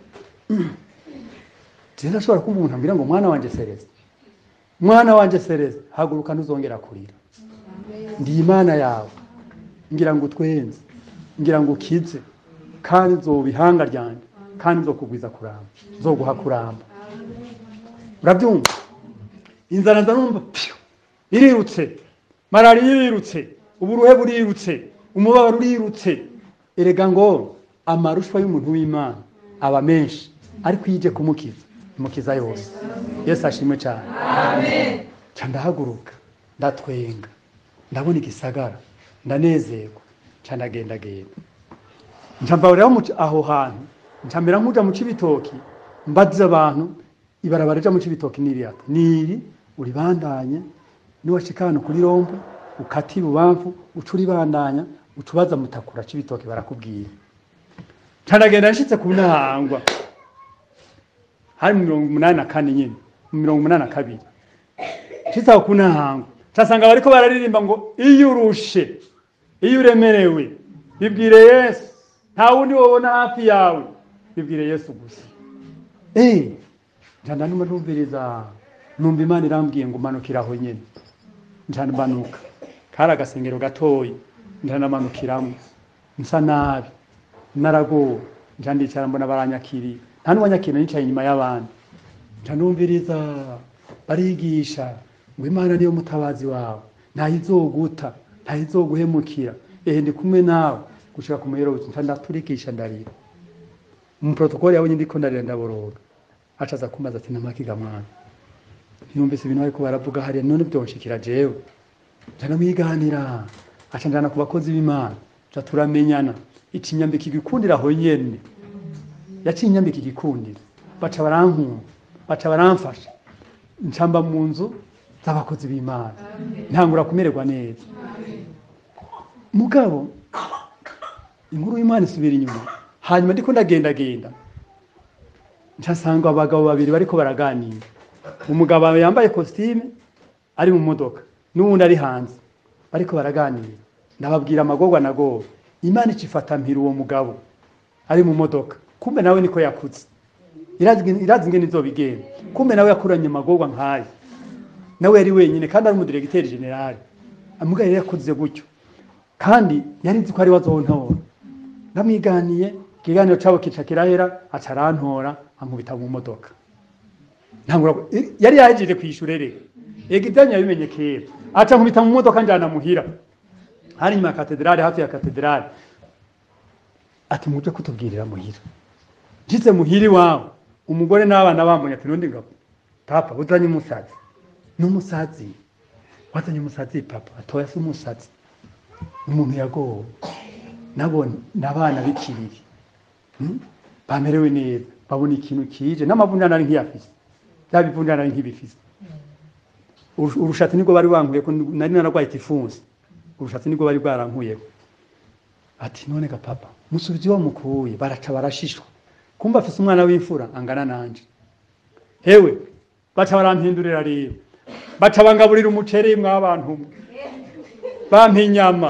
Jenda ashobora kumva umuntu ambwira ngo mwana wanje Celeste mwana wanje Celeste haguruka ntuzongera kurira ndi imana yawe ngira ngo utwenze ngira ngo ukize kandi nzoba ihanga ryanje kandi nzokugwiza kuramba nzoguha kuramba urabyumva inzara nza numva piyo irirutse malariya irirutse uburuhe burirutse umubabaro urirutse erega ngo amarushwa y'umuntu w'imana aba menshi ariko iyo ije kumukiza imukiza yose yesu ashimwe cyane nca ndahaguruka ndatwenga ndabona igisagara ndanezerwa nca ndagendagenda nca mva rero mu- aho hantu nca mbera nk'uja mu cibitoki mbaza abantu ibarabara rija mu cibitoki niriyata niri uribandanye niwashika hano kuri rombo ukata ibubamfu uca uribandanya uca ubaza mutakura cibitoki barakubwira nca ndagenda nshitse ku ntahangwa hari mu mirongo umunani na kane nyine mu mirongo umunani na kabiri nshitse aho ku ntahangwa casanga bariko bararirimba ngo iyo urushe iyo uremerewe bibwire yesu nta wundi wobona hafi yawe bibwire yesu gusa Eh, nca ndanuma numviriza numva imana irambwiye ngo manukira aho nyene nca mbanuka kari agasengero gatoyi ndanamanukiramo nsa nabi naragowe nca ndicara mbona baranyakiriye nta n'uwanyakiriye nicaye inyuma y'abandi nca numviriza barigisha ngo imana niyo mutabazi wawe ntayizoguta ntayizoguhemukira ehe ndi kumwe nawe gushika ku muherozi nca ndaturikisha ndarira mu protokoli yabonye ndiko ndarira ndaboroga aca aza kumaza ati namakiga mwana ntiyumvise ibintu bariko baravuga hariya none byonshikira jewe nca ndamwiganira aca njana ku bakozi b'imana nca turamenyana ikinyambika igikundira aho nyene yaciye inyambika igikundira baca barankunda baca baramfasha ncamba mu nzu z'abakozi b'imana ntangura kumererwa neza mugabo inkuru y'imana isubira inyuma hanyuma ndiko ndagendagenda ncasanga abagabo babiri bariko baraganira umugabo yambaye kositime ari mu modoka n'uwundi ari hanze bariko baraganira ndababwira amagorwa nagowe imana icifata mpira uwo mugabo ari mu modoka kumbe nawe niko yakutse irazi irazi ingene izobigenda kumbe nawe yakuranye amagorwa nkayo nawe yari wenyine kandi ari umudiregiteri generale amugaye yari yakuze gutyo kandi yari nzi ko ari wazontora ndamwiganiye ikiganiro cabo kica kirahera aca arantora ankubita mu modoka ntangura yari yahejeje kwishura rero ega ibyanyu yabimenye kera aca nkubita mu modoka njana muhira hari inyuma ya katedrale hafi ya katedrale ati muje kutubwirira muhira nshitse muhira iwawe umugore n'abana bambonye ati nundi ngabo papa uzanye umusazi n'umusazi wazanye umusazi papa atoya si umusazi umuntu yagowe nabo n'abana b'ikiriri Hmm? bamerewe neza babona ikintu kije n'amavunjana ari nk'iyafise bya bivunjana ari nk'ibifise Urus- urushatsi nibwo bari bankuye ko nari naragwaye tifunsi urushatsi nibwo bari bwarankuyeho ati none ga papa musubizi wa mukuye baraca barashishwa kumva afise umwana w'imfura angana nanje hewe baca barampindurira rero baca bangaburira umuceri mw'abantu mwe bampa inyama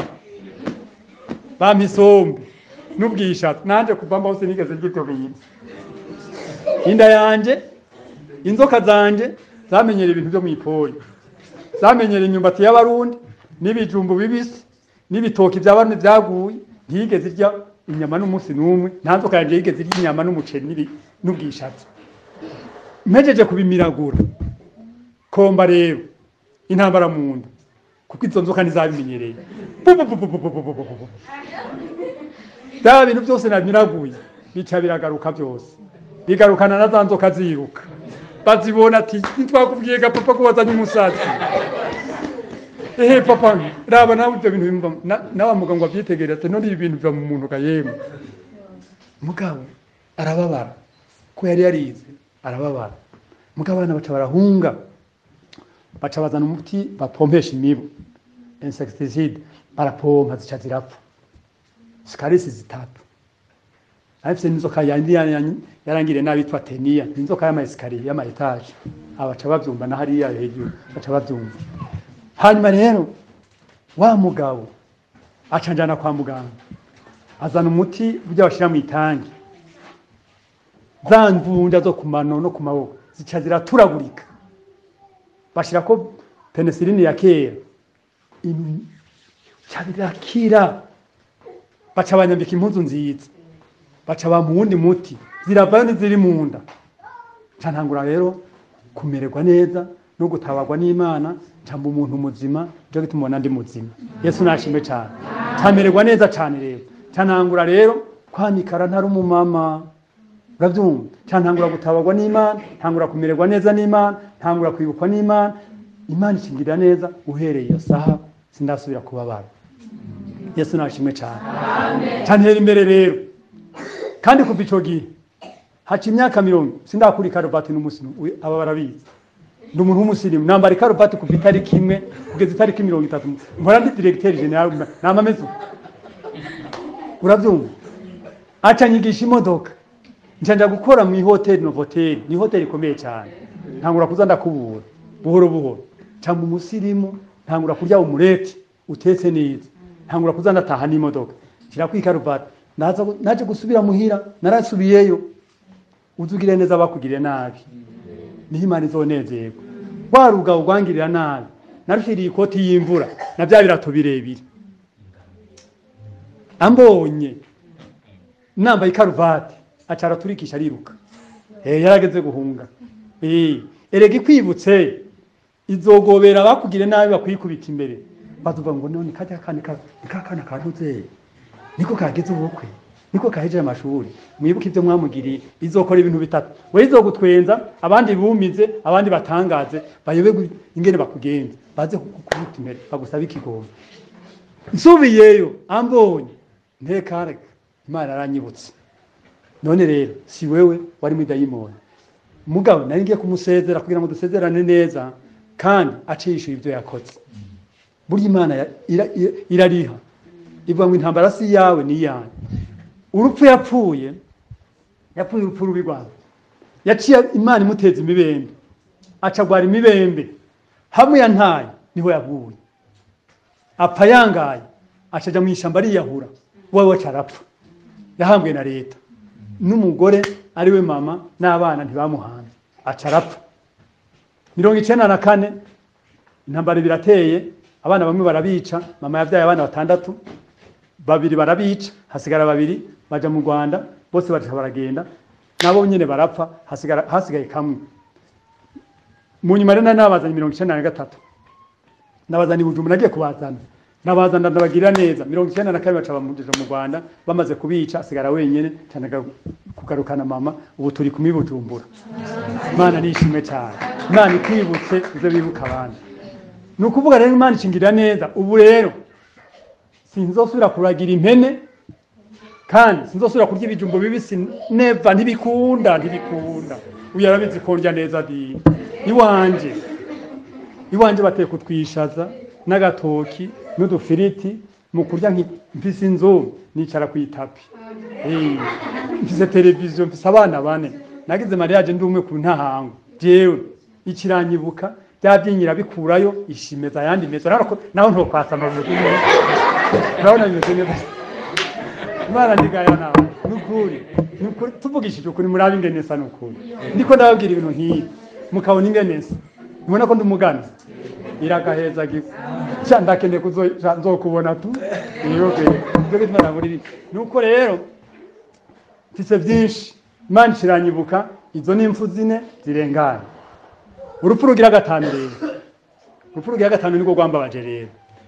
bampa isombe n'ubwishatsi nanje kuva mbaho sinigeze ndya ibyo bintu inda yanje inzoka zanje zamenyera ibintu byo mw'ipori zamenyera imyumbati y'abarundi n'ibijumbu bibisi n'ibitoki bya bamwe byaguye ntiyigeze irya inyama n'umunsi n'umwe nta nzoka yanje yigeze irya inyama n'umuceri n'ibi- n'ubwishatsi mpejeje kubimiragura komba rero intambara mu nda kuko izo nzoka ntizabimenyereye Bu, bu, bu, bu, bu, bu, bu, bu, bu, bu. bya bintu byose nabiraguye bica biragaruka byose bigarukana na za nzoka ziruka bazibona ati ntitwakubwiye ga papa ko wazanye umusazi ehe papa raba nawe ibyo bintu bimva na- nawe muganga abyitegereza ati none ibi bintu biva mu muntu ga yemwe mugabo arababara ko yari yarize arababara mugabo abana baca barahunga baca bazana umuti bapompesha imibu insecticide barapompa zica zirapfa sikarisi zitatu arifise n'inzoka yandi yanyi- yarangiriye nabi yitwa teniya inzoka y'amayesikariye y'amaetaje abaca bavyumva na hariya hejuru baca bavyumva hanyuma rero wa mugabo aca njana kwa muganga azana umuti burya bashira mu itangi za mvunja zo ku mano no ku maboko zica ziraturagurika bashirako penicilline ya kera Im- ca birakira baca banyambika impuzu nziza baca bampa uwundi muti ziravayo n'iziri mu nda nca ntangura rero kumererwa neza no gutabarwa n'imana ncamba umuntu muzima njo gituma ubona ndi muzima yesu nashimwe cyane ncamererwa neza cyane rero nca ntangura rero kwanikara ntari umumama urabyumva nca ntangura gutabarwa n'imana ntangura kumererwa neza n'imana ntangura kwibukwa n'imana imana ikingirira neza uhereye iyo saha sindasubira kubabara yesu nashimwe cyane cantera imbere rero kandi kuva ico gihe haca imyaka mirongo sindakura ikaruvati n'umunsi n'umwe. aba barabizi ndi umuntu w'umusirimu nambara ikaruvati kuva itariki imwe kugeza itariki mirongo itatu mpora ndi diregiteri general nama ameze uko urabyumva aca nyigisha imodoka nca nja gukora mu ihoteli novoteli ni ihoteli ikomeye cyane ntangura kuza ndakubura buhoro buhoro nca mu musirimu ntangura kurya umureti utetse neza ntangura kuza ndataha n'imodoka nshyira ku ikaruvati naza gu- naje gusubira muhira narasubiyeyo uzugire neza bakugire nabi niho imana izonezerwa wa rugabo rwangirira nabi narushiriye ikoti y'imvura na bya birato birebire ambonye nambaye ikaruvati aca araturikisha ariruka eh yarageze guhunga eh erega ikwibutse izogobera abakugire nabi bakwikubita imbere bazuva ngo none kajya kane ka kakana karuze niko kageze ubukwe niko kahejeje amashuri mwibuke ibyo mwamugiriye izokora ibintu bitatu we izogutwenza abandi bumize abandi batangaze bayobe ingene bakugenza baze kukubita imbere bagusaba ikigongo nsubiyeyo ambonye ntekareka imana aranyibutse none rero si wewe wari muri dayimoni mugabo nari ngiye kumusezera kugira ngo dusezerane neza kandi ace yishyura ibyo yakoze burya imana ya- ira- ira- irariha ivuga ngo intambara si iyawe ni iyanyu urupfu yapfuye yapfuye urupfu rubi rwawe yaciye imana imuteza imibembe acagwara imibembe hamwe yantaye niho yaguye apfa yangaye acaja mu ishyamba ariyahura wowe waca arapfa yahambwe na leta n'umugore ari we mama n'abana ntibamuhambye aca arapfa mirongo icenda na kane intambara birateye abana bamwe barabica mama yabyaye abana batandatu babiri barabica hasigara babiri baja mu rwanda bose baca baragenda nabo nyene barapfa hasigara hasigaye kamwe mu nyuma rero nari nabazanye mirongo icenda na gatatu nabazana i bujumbura nagiye kubazana nabazana ndabagirira neza mirongo icyenda na kabiri baca bamugeza mu rwanda bamaze kubica asigara wenyine cyane aga- kugarukana mama ubu turi kumwe i bujumbura imana nishimwe cyane imana ikwibutse uze wibuka abandi ni ukuvuga rero imana ishingirira neza ubu rero sinzosubira kuragira impene kandi sinzosubira kurya ibijumbo bibisi neva ntibikunda ntibikunda uyu arabizi ko ndya neza di iwanje iwanje bateye kutwishaza n'agatoki n'udufiriti mu kurya nki- mfise inzu nicara ku itapi Eh, mfise televiziyo mfise abana bane nagize mariage ndi umwe ku ntahango jewe ikiranyibuka bya byinyira bikurayo ishimeza ayandi meza urabona ko naho ntokwasama bimeze neza urabona bimeze neza imana ndigaya nawe nukuri nukuri tuvugishije ukuri murabe ingene nsa nukuri ndiko ndababwira ibintu nk'ibi mukabona ingene nsa mubona ko ndi umugani iragaheza gifu sha ndakende kuzo sha nzokubona tu niyoke byo gituma namuri nuko rero mfise byinshi imana ikiranyibuka izo ni impfu zine zirengana urupfu rugira gatanu rero urupfu rugira gatanu nirwo rwambabaje rero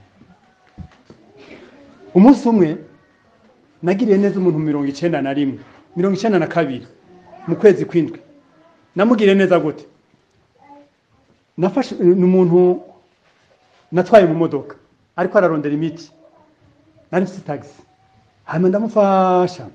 umunsi umwe nagiriye neza umuntu mirongo icenda na rimwe mirongo icenda na kabiri mu kwezi kw'indwi namugiriye neza gute nafashe ni umuntu natwaye mu modoka ariko ararondera imiti nari mfite tagisi hanyuma ndamufasha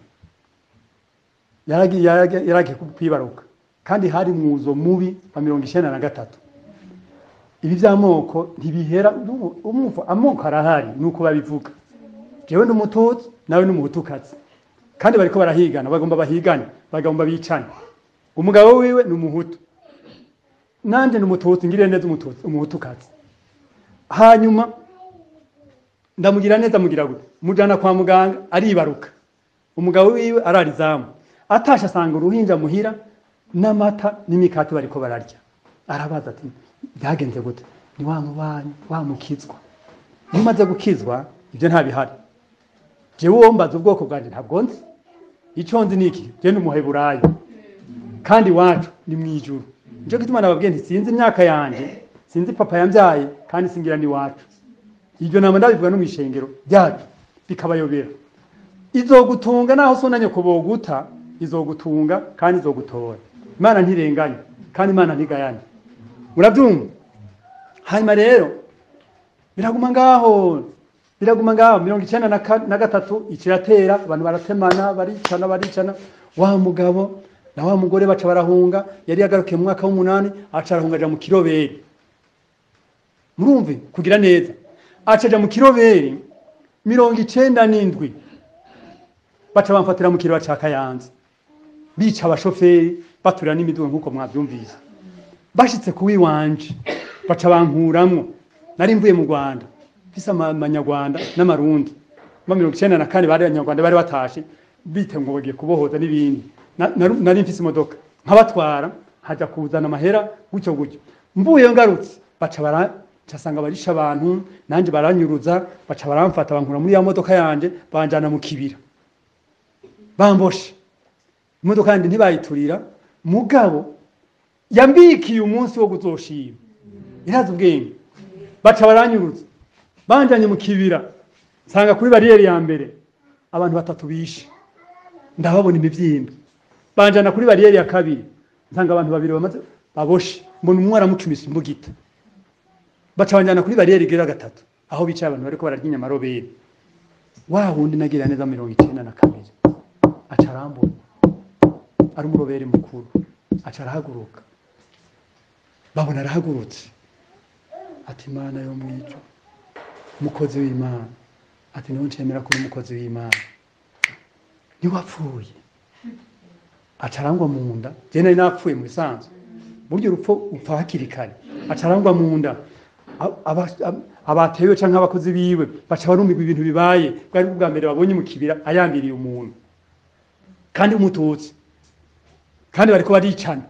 yaragiye yaragiye- yaragiye kwibaruka kandi hari mwuzo mubi wa mirongo icyenda na gatatu ibi by'amoko ntibihera umu- umva amoko arahari nuko babivuga jewe ni umututsi nawe ni umuhutukazi kandi bariko barahigana bagomba bahigane bagomba bicane umugabo wiwe ni umuhutu nanje ni umututsi ngiriye neza umututsi umuhutukazi hanyuma ndamugira neza mugira gute mujana kwa muganga aribaruka umugabo wiwe ararizamu atasha asanga uruhinja muhira n'amata n'imikati bariko bararya arabaza ati byagenze gute ni wa mubanyi wa mukizwa iyo umaze gukizwa ibyo ntabihari jewe uwo mbaza ubwoko bwanjye ntabwo nzi icyo nzi ni iki je ni umuheburayo kandi iwacu ni mu ijuru nico gituma nababwiye nti sinzi imyaka yanje sinzi papa yambyaye kandi singira n'iwacu ibyo namba ndabivuga no mu ishengero ryacu bikabayobera izogutunga naho so na nyoko boguta izogutunga kandi izogutora imana ntirenganya kandi imana ntigayana murabyumva hanyuma rero biraguma ngaho biraguma ngaho mirongo icyenda na ka- na gatatu ikiratera abantu baratemana baricana baricana wa mugabo na wa mugore baca barahunga yari yagarukiye mu mwaka w'umunani aca arahunga aja mu kiroberi murumve kugira neza aca aja mu kiroberi mirongo icenda n'indwi baca bamfatira mu kirwa ca kayanza bica abashoferi baturira n'imiduga nk'uko mwavyumvise bashitse kuwi wanje baca bankuramwo nari mvuye mu rwanda mfise ama- amanyarwanda n'amarundi ma mirongo icenda na kane bari abanyarwanda bari batashe bite ngo bagiye kubohoza n'ibindi Na- naru- nari mfise imodoka nkabatwara haja kuzana amahera gutyo gutyo mvuye ngarutse baca bara casanga barisha abantu nanje baranyuruza baca baramfata bankura muri ya modoka yanje banjana mu kibira bamboshe imodoka yanje ntibayiturira mugabo yambikiye umunsi wo kuzoshima irazi ubwenge baca baranyuruza banjanye mu kibira nsanga kuri bariyeri ya mbere abantu batatu bishe ndababona imivyimba banjana kuri bariyeri ya kabiri nsanga abantu babiri bamaze baboshe mbona umwe aramucumise imbugita baca banjana kuri bariyeri igira gatatu aho bicaye abantu bariko bararya inyamaroberi wa wundi nagira neza mirongo icenda na kabiri aca arambona ari umuroberi mukuru aca arahaguruka babona arahagurutse ati imana yo mwijo umukozi w'imana ati niho ncemera kuri umukozi w'imana niwapfuye aca arangwa mu nda je nari napfuye mu bisanzwe burya urupfu upfa hakiri kare aca arangwa mu nda A- aba- ab- abatewe canke abakozi biwe baca barumirwa ibintu bibaye bwari bwa mbere babonye mu kibira ayambiriye umuntu kandi umututsi kandi bariko baricana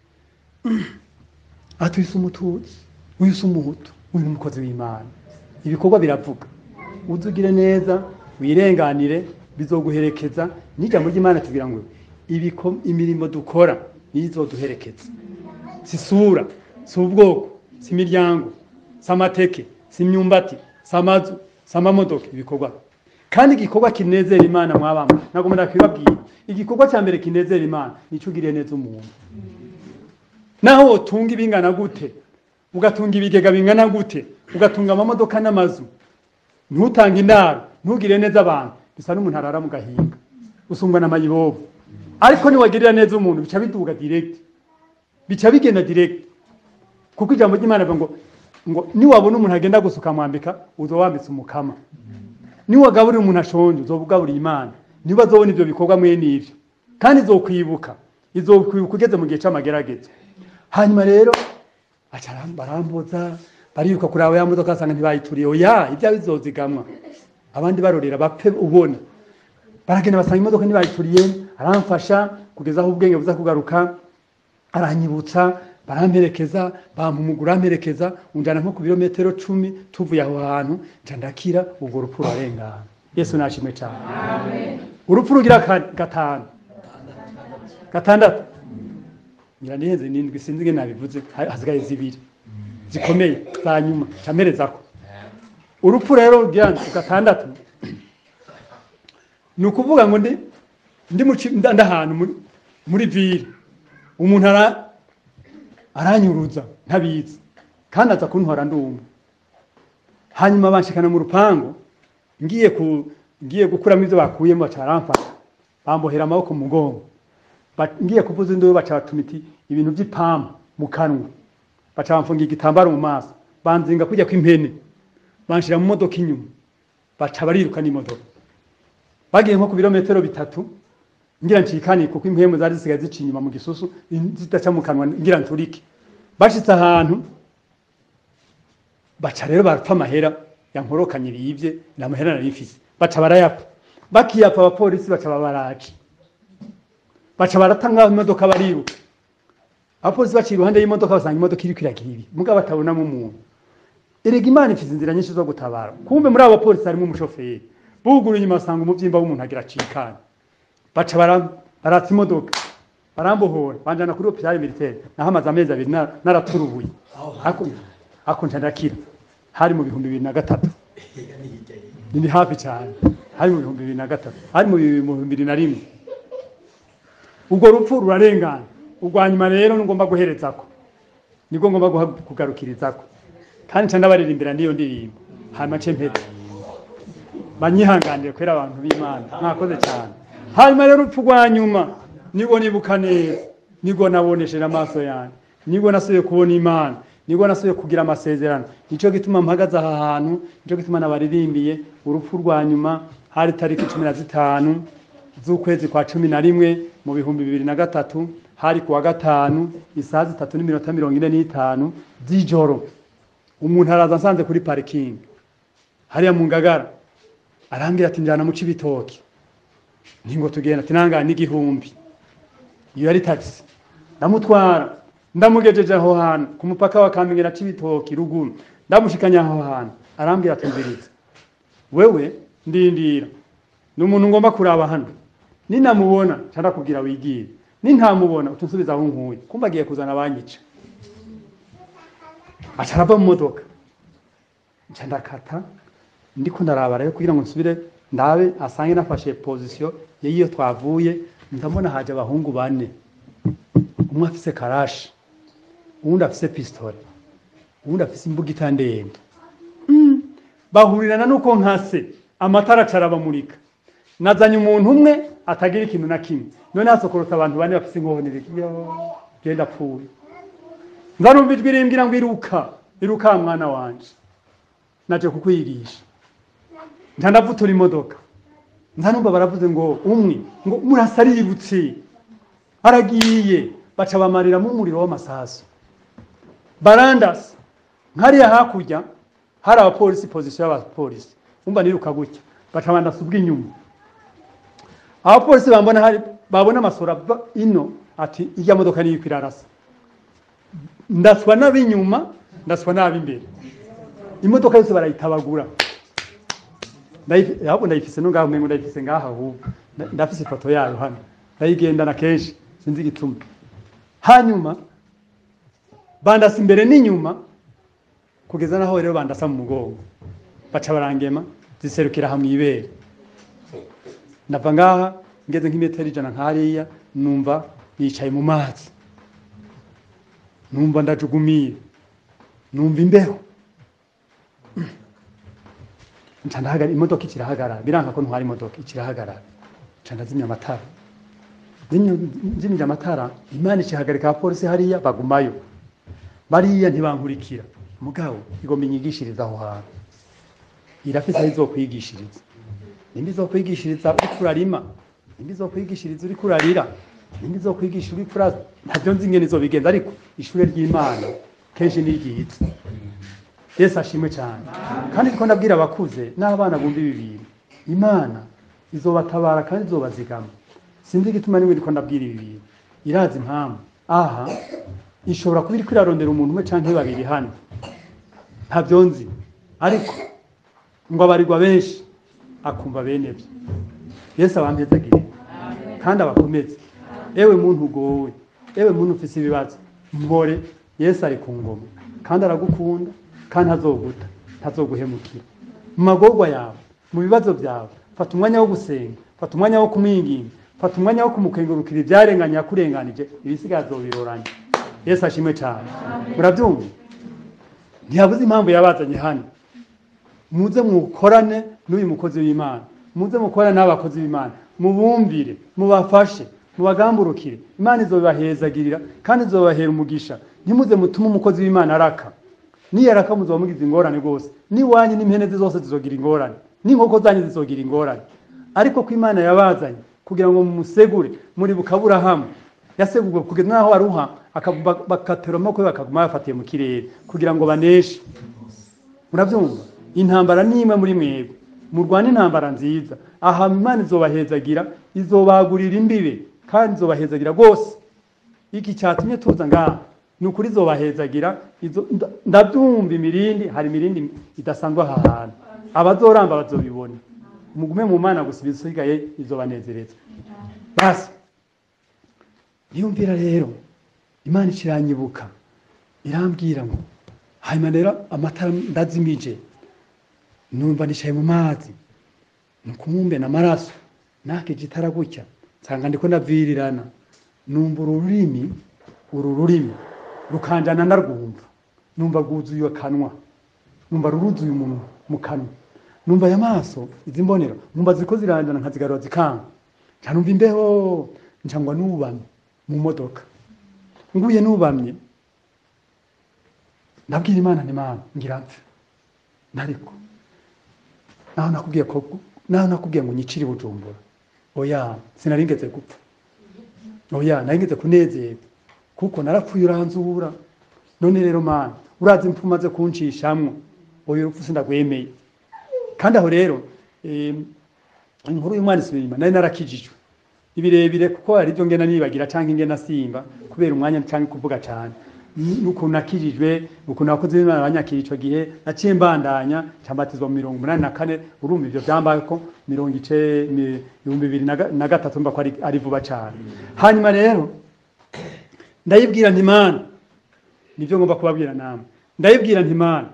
ati uyu si umututsi uyu si umuhutu uyu ni umukozi w'imana ibikorwa biravuga uzugire neza wirenganire bizoguherekeza n'ijambo ry'imana tugira ngo ibiko- imirimo dukora niyo izoduherekeza si isura si ubwoko si imiryango si amateke si imyumbati si amazu si amamodoka ibikorwa kandi igikorwa kinezera imana mwabama ntabwo murakibabwira igikorwa cya mbere kinezera imana nicyo ugiriye neza umuntu naho wotunga ibingana gute ugatunga ibigega bingana gute ugatunga amamodoka n'amazu ntutange indaro ntugire neza abantu bisa n'umuntu arara mu gahinga usungwa na mayibobo ariko niwagirira neza umuntu bica biduga direct bica bigenda direct kuko ijambo ry'imana rivuga ngo ngo niwabona umuntu agenda gusa ukamwambika uzo wambitse umukama niwagaburira umuntu ashonje uzoba ugaburiye imana niba azobona ivyo bikorwa mwene ivyo kandi izokwibuka izokwibuka ugeze mu gihe c'amagerageza hanyuma rero aca aram- barambuza bariruka kuri abo ya modoka basanga ntibayituriye oya ibyawe bizozigamwa abandi barorera bapfe ubona baragenda basanga imodoka ntibayituriye aramfasha kugeza aho ubwenge buza kugaruka aranyibutsa baramperekeza bampumugura amperekeza unjana nko ku birometero cumi tuvuye aho hantu nca ndakira ubwo rupfu rurarengana yesu nashimwe cyane urupfu rugira ka- gatanu gatandatu ngira nihenze nindwi sinzi ingene nabivuze ha- hasigaye zibiri zikomeye za nyuma camperezako urupfu rero rugira gatandatu ni ukuvuga ngo ndi ndi mu ci- nda- ndahantu muri- muri vire umuntu ara aranyuruza ntabizi kandi aza kuntwara ndumva hanyuma banshikana mu rupangu ngiye ku ngiye gukuramo ivyo bakuyemo baca baramfata bambohera amaboko mu mugongo Ba- ngiye kuvuza induru baca batumiti ibintu vy'ipampa mu kanwa baca bamfungira igitambaro mu maso banzinga kujya kw'impene banshira mu modoka inyuma baca bariruka n'imodoka bagiye nko ku birometero bitatu ngira ncikane kuko impemu zari zisigaye zica inyuma mu gisusu zidaca mu kanwa ngira nturike bashitse ahantu baca rero barapfa amahera yankorokanye biyivye nta mahera nari mfise baca barayapfa bakiyapfa abapolisi baca babaraje baca barata nk'aho imodoka bariruka abapolisi baciye iruhande y'imodoka basanga imodoka iriko iragira ibi mugabo batabonamo umuntu erega imana ifite inzira nyinshi zo gutabara kumbe muri abo bapolisi harimo umushoferi buguru inyuma basanga umuvyimba w'umuntu agira acikana baca bara- baratsa imodoka barambohora banjana kuri hopitali militaire naho amaze amezi abiri na- naraturubuye Ako- ako nca ndakira hari mu bihumbi bibiri na gatatu ni hafi cyane hari mu bihumbi bibiri na gatatu hari mu bihumbi bibiri na rimwe ubwo rupfu rurarengana urwa nyuma rero ngomba guherezako nibwo ngomba guha- kugarukirizako kandi nca ndabaririmbira n'iyo ndirimbo hanyuma nce mpera banyihanganire kubera abantu b'imana mwakoze cyane hanyuma rero urupfu rwa nyuma nibwo nibuka neza nibwo nabonesheje amaso yanjye nibwo nasubiye kubona imana nibwo nasubiye kugira amasezerano nicyo gituma mpagaze aha hantu nicyo gituma nabaririmbiye urupfu rwa nyuma hari tariki cumi na zitanu z'ukwezi kwa cumi na rimwe mu bihumbi bibiri na gatatu hari kuwa gatanu isaha zitatu n'iminota mirongo ine n'itanu z'ijoro umuntu araza nsanze kuri parikingi hariya mu ngagara arambwira ati njyana mu cibitoki ntingo tugenda ati nangana n'igihumbi iyo yari taxi ndamutwara ndamugejeje aho hantu ku mupaka wa Kamenge na Cibitoki ruguru ndamushikanya aho hantu arambwira ati nziritse wewe ndindira ni umuntu ngomba kuraba hano ninamubona nca ndakubwira wigire nintamubona utunsubiza aho nkuye kumva agiye kuzana abanyica aca arava mu modoka nca ndakata ndiko ndaraba rero kugira ngo nsubire ndabe asange nafashe position y'iyo twavuye ndabona haje abahungu bane umwe afise karashi uwundi afise pistole uwundi afise imbugita ndende Mm. bahurirana nuko nkase amatara acarabamurika nazanye umuntu umwe atagira ikintu na kimwe none hasokorotse abantu bane bafise inkohonere genda apfuye nzarumva ijwi rimbwira ngo iruka iruka wa mwana wanje naje kukwigisha nca ndavutura imodoka nza numva baravuze ngo umwe ngo murasa aributse aragiye baca bamariramo umuriro w'amasasu barandasa nkariya hakurya hari abapolisi pozisiyo y'abapolisi umva niruka gutya baca bandasa ubw'inyuma abapolisi bambona hari babona amasura ava ino ati ijya modoka niyo iko irarasa ndaswa n'ab'inyuma ndaswa n'ab'imbere imodoka yose barayitabagura Ndayifi- ahubwo ndayifise no ngaho umengo ndayifise ngaha ahubwo Nda- ndafise ifoto yayo hano ndayigendana kenshi sinzi igituma hanyuma bandasa imbere n'inyuma kugeza naho rero bandasa mu mugongo baca barangema ziserukira hamwe ibere ndava ngaha ngeze nk'imetero ijana nk'hariya numva nicaye mu mazi numva ndajugumiye numva imbeho nca ndahagarara imodoka ikirahagarara biranka ko ntwara imodoka ikirahagarara nca ndazimya amatara Zimya- nzimya amatara imana ikihagarika abapolisi hariya bagumayo bariya ntibankurikira mugabo igomba inyigishiriza aho hantu irafise aho izokwigishiriza nimba izokwigishiriza uriko urarima nimba izokwigishiriza uriko urarira nimba izokwigisha uriko ura ntavyo nzi ingene izobigenza ariko ishure ry'imana kenshi ni ryiza yesu ashimwe cyane kandi ndiko ndabwira abakuze n'abana bumva ibi bintu imana izobatabara kandi izobazigama sinzi igituma nimwe ndiko ndabwira ibi bintu irazi impamvu aha ishobora kuba iriko irarondera umuntu umwe canke babiri hano ntavyo nzi ariko ngo abarirwa benshi akumva bene byo yesu abampezagire kandi abakomeze ewe muntu ugowe ewe muntu ufise ibibazo mbore yesu ari ku ngoma kandi aragukunda kandi ntazoguta ntazoguhemukira mu magorwa yawe mu bibazo byawe fata umwanya wo gusenga fata umwanya wo kumwinginga fata umwanya wo kumukengurukira ibyarenganye yakurenganije ibisigaye azobiroranya yesu ashimwe cyane murabyumva ntiyabuze impamvu yabazanye hano muze mukorane n'uyu mukozi w'imana muze mukorane n'abakozi b'imana mubumvire mubafashe mubagamburukire imana izobibahezagirira kandi izobahera umugisha ntimuze mutume umukozi w'imana araka niyo araka muzoba mugize ingorane rwose n'iwanyu n'impene ze zose zizogira ingorane n'inkoko zanyu zizogira ingorane ariko ko imana yabazanye kugira ngo mumusegure muri bukaburahamu yasegurwe kugeza n'aho aruha akavu- bak- bakatera amaboko ye bakaguma bafatiye mu kirere kugira ngo baneshe murabyumva intambara ni imwe muri mwebwe murwane intambara nziza aha imana izobahezagira izobagurira imbibe kandi izobahezagira rwose iki cyatumye tuza ngaha ni ukuri izobahezagira izo- nda- ndabyumva imirindi hari imirindi idasanzwe aha hantu abazoramba bazobibona mugume mu mana gusa ibisigaye izobanezereza basi niyumvira rero imana ikiranyibuka irambwira ngo hanyuma rero amatara ndazimije numva nicaye mu mazi nukumumbe n'amaraso nakije itara gutya nsanga ndiko ndavirirana numva uru rurimi uru rurimi rukanjana ndarwumva numva rwuzuye akanwa numva ruruzuye umuntu mu kanwa numva aya maso izi mbonero numva ziriko ziranjana nkazigarura zikanga nca numva imbeho nca ngwa nubamye mu modoka nguye nubamye ndabwira imana ni mana ngira mpfe nariko naho nakubwiye ko naho nakubwiye ngo nyicire bujumbura oya sinaringeze gupfa oya naringeze kunezerwa kuko narapfuye uranzura none rero mana urazi impfu umaze kuncishamwo oya urupfu sindagwemeye kandi aho rero em, inkuru y'umwana isubira inyuma nari narakijijwe ibirebire kuko hari ibyo ngena nibagira cyangwa ingena simba kubera umwanya cyangwa kuvuga cyane n'ukuntu nakijijwe ukuntu abakozi b'imana banyakira ico gihe naciye mbandanya cambatizwa mu mirongo umunani na kane urumva ivyo vyambaye ko mirongo ice mi- ibihumbi bibiri na ga- na gatatu mba ko ari, ari vuba cane hanyuma rero ndayibwira nti mana nivyo ngomba kubabwira namwe ndayibwira nti mana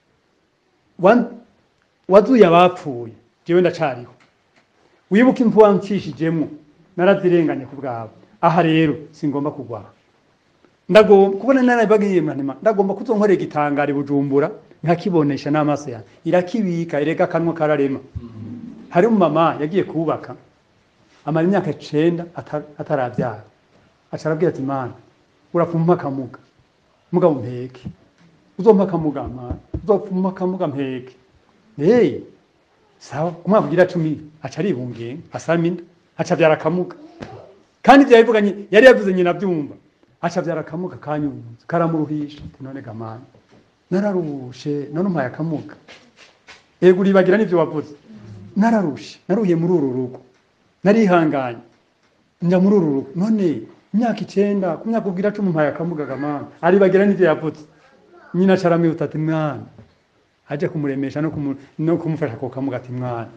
wa- wazuye abapfuye jewe ndacariho wibuke impfu wancishijemwo narazirenganye ku bwawe aha rero singomba kugwaha ndagomba kubona narabagiye manima ndagomba kuzonkorera igitangari bujumbura nkakibonesha n'amaso yanjye irakibika ireka akanwa kararema hari umumama yagiye kubaka amara imyaka icenda ata- ataravyara aca arabwira ati mana urapfuma akamuga mugabo mpeke uzompa akamuga mana uzopfuma akamuga mpeke hey sawa umwaka ugira cumi aca aribungenga asama inda aca avyara akamuga kandi ivyo yabivuganye yari yavuze nyina avyumva aca avyara akamuga kanyunze karamuruhisha ati none gamana nararushe none umpaye akamuga ego uribagira n'ivyo wavuze nararushe naruhiye muri uru rugo narihanganye nja muri uru rugo none imyaka icenda ku myaka ubwira cumi umpaye akamuga gamana aribagira n'ivyo yavuze nyina aca aramwihuta ati mwana aje kumuremesha no, kumu, no kumufasha ako kamuga ati mwana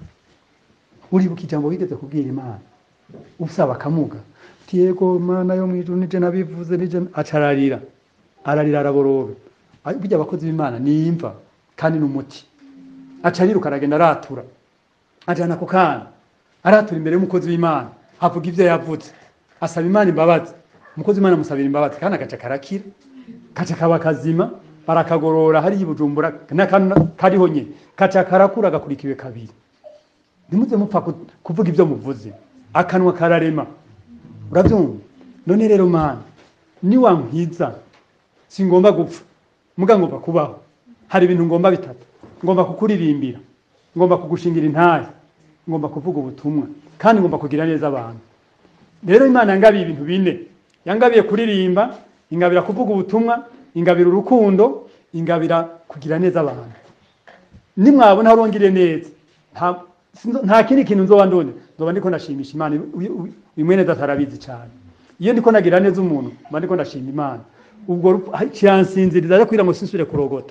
uribuka ijambo wigeze kubwira imana usaba akamuga ati yego mana yo mwijuru nije nabivuze nije aca ararira ararira araborobe Ay- burya abakozi b'imana nimva kandi n'umuti aca ariruka aragenda aratura ajana ako kana aratura imbere y'umukozi w'imana avuga ivyo yavuze asaba imana imbabazi umukozi w'imana amusabira imbabazi kandi agaca karakira kaca kaba kazima barakagorora hariya i bujumbura n'akantu kariho nyine kaca karakura gakurikiwe kabiri ntimuze mupfa ku- kuvuga ibyo muvuze akanwa kararema urabyumva none rero mana niwankwiza singomba gupfa muga ngomba kubaho hari ibintu ngomba bitatu ngomba kukuririmbira ngomba kugushingira intahe ngomba kuvuga ubutumwa kandi ngomba kugira neza abantu rero imana yangabiye ibintu bine yangabiye kuririmba ingabira kuvuga ubutumwa ingabira urukundo ingabira kugira neza abantu nimwabona aho urongire neza nta- sinzo- nta kindi kintu nzoba ndone nzoba ndiko ndashimisha imana uyu- uyu- uyu mwene data arabizi cyane iyo ndiko ndagira neza umuntu mba ndiko ndashima imana ubwo rupfu- ha- kiransinziriza rero kugira ngo sinsubire kurogota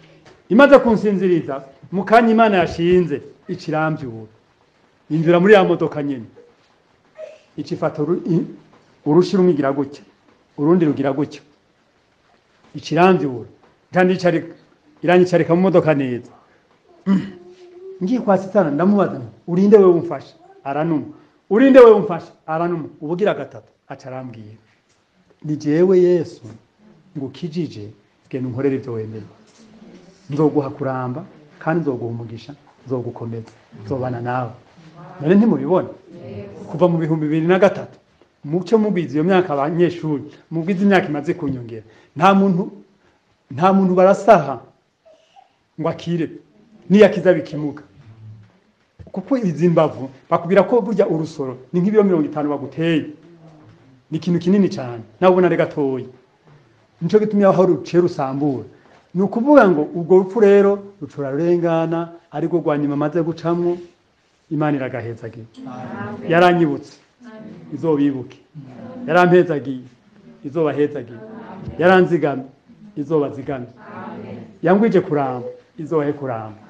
imaze kunsinziriza mu kanya imana yashinze ikirambyura injira muri ya modoka nyine ikifata uru- i- urushi rumwe igira gutya urundi rugira gutya ikirambyura kandi icarika iranyicarika mu modoka neza ngiye kwa sitana ndamubaza nti, urinde wewe umfasha aranuma urinde wewe umfasha aranuma ubugira gatatu aca arambwira ni jewe yesu ngukijije genda unkorere ibyo wemeye nzoguha kuramba kandi nzoguha umugisha nzogukomeza nzobana nawe none ntimubibona kuva mu bihumbi bibiri na gatatu mucyo mubwiza iyo myaka abanyeshuri mubwiza imyaka imaze kunyongera nta muntu nta muntu barasaha ngo akire niyakiza bikimuga kuko izi mbavu bakubwira ko burya urusoro ni nk'ibiro mirongo itanu baguteye ni ikintu kinini cyane nawe ubona ari gatoya nico gitumye aho ruciye rusambura ni ukuvuga ngo ubwo rupfu rero rucura rurengana ariko rwa nyuma amaze gucamwo imana iragahezagira yaranyibutse izobibuke yarampezagiye izobahezagiye yaranzigamye izobazigamye yangwije kuramba izobahe kuramba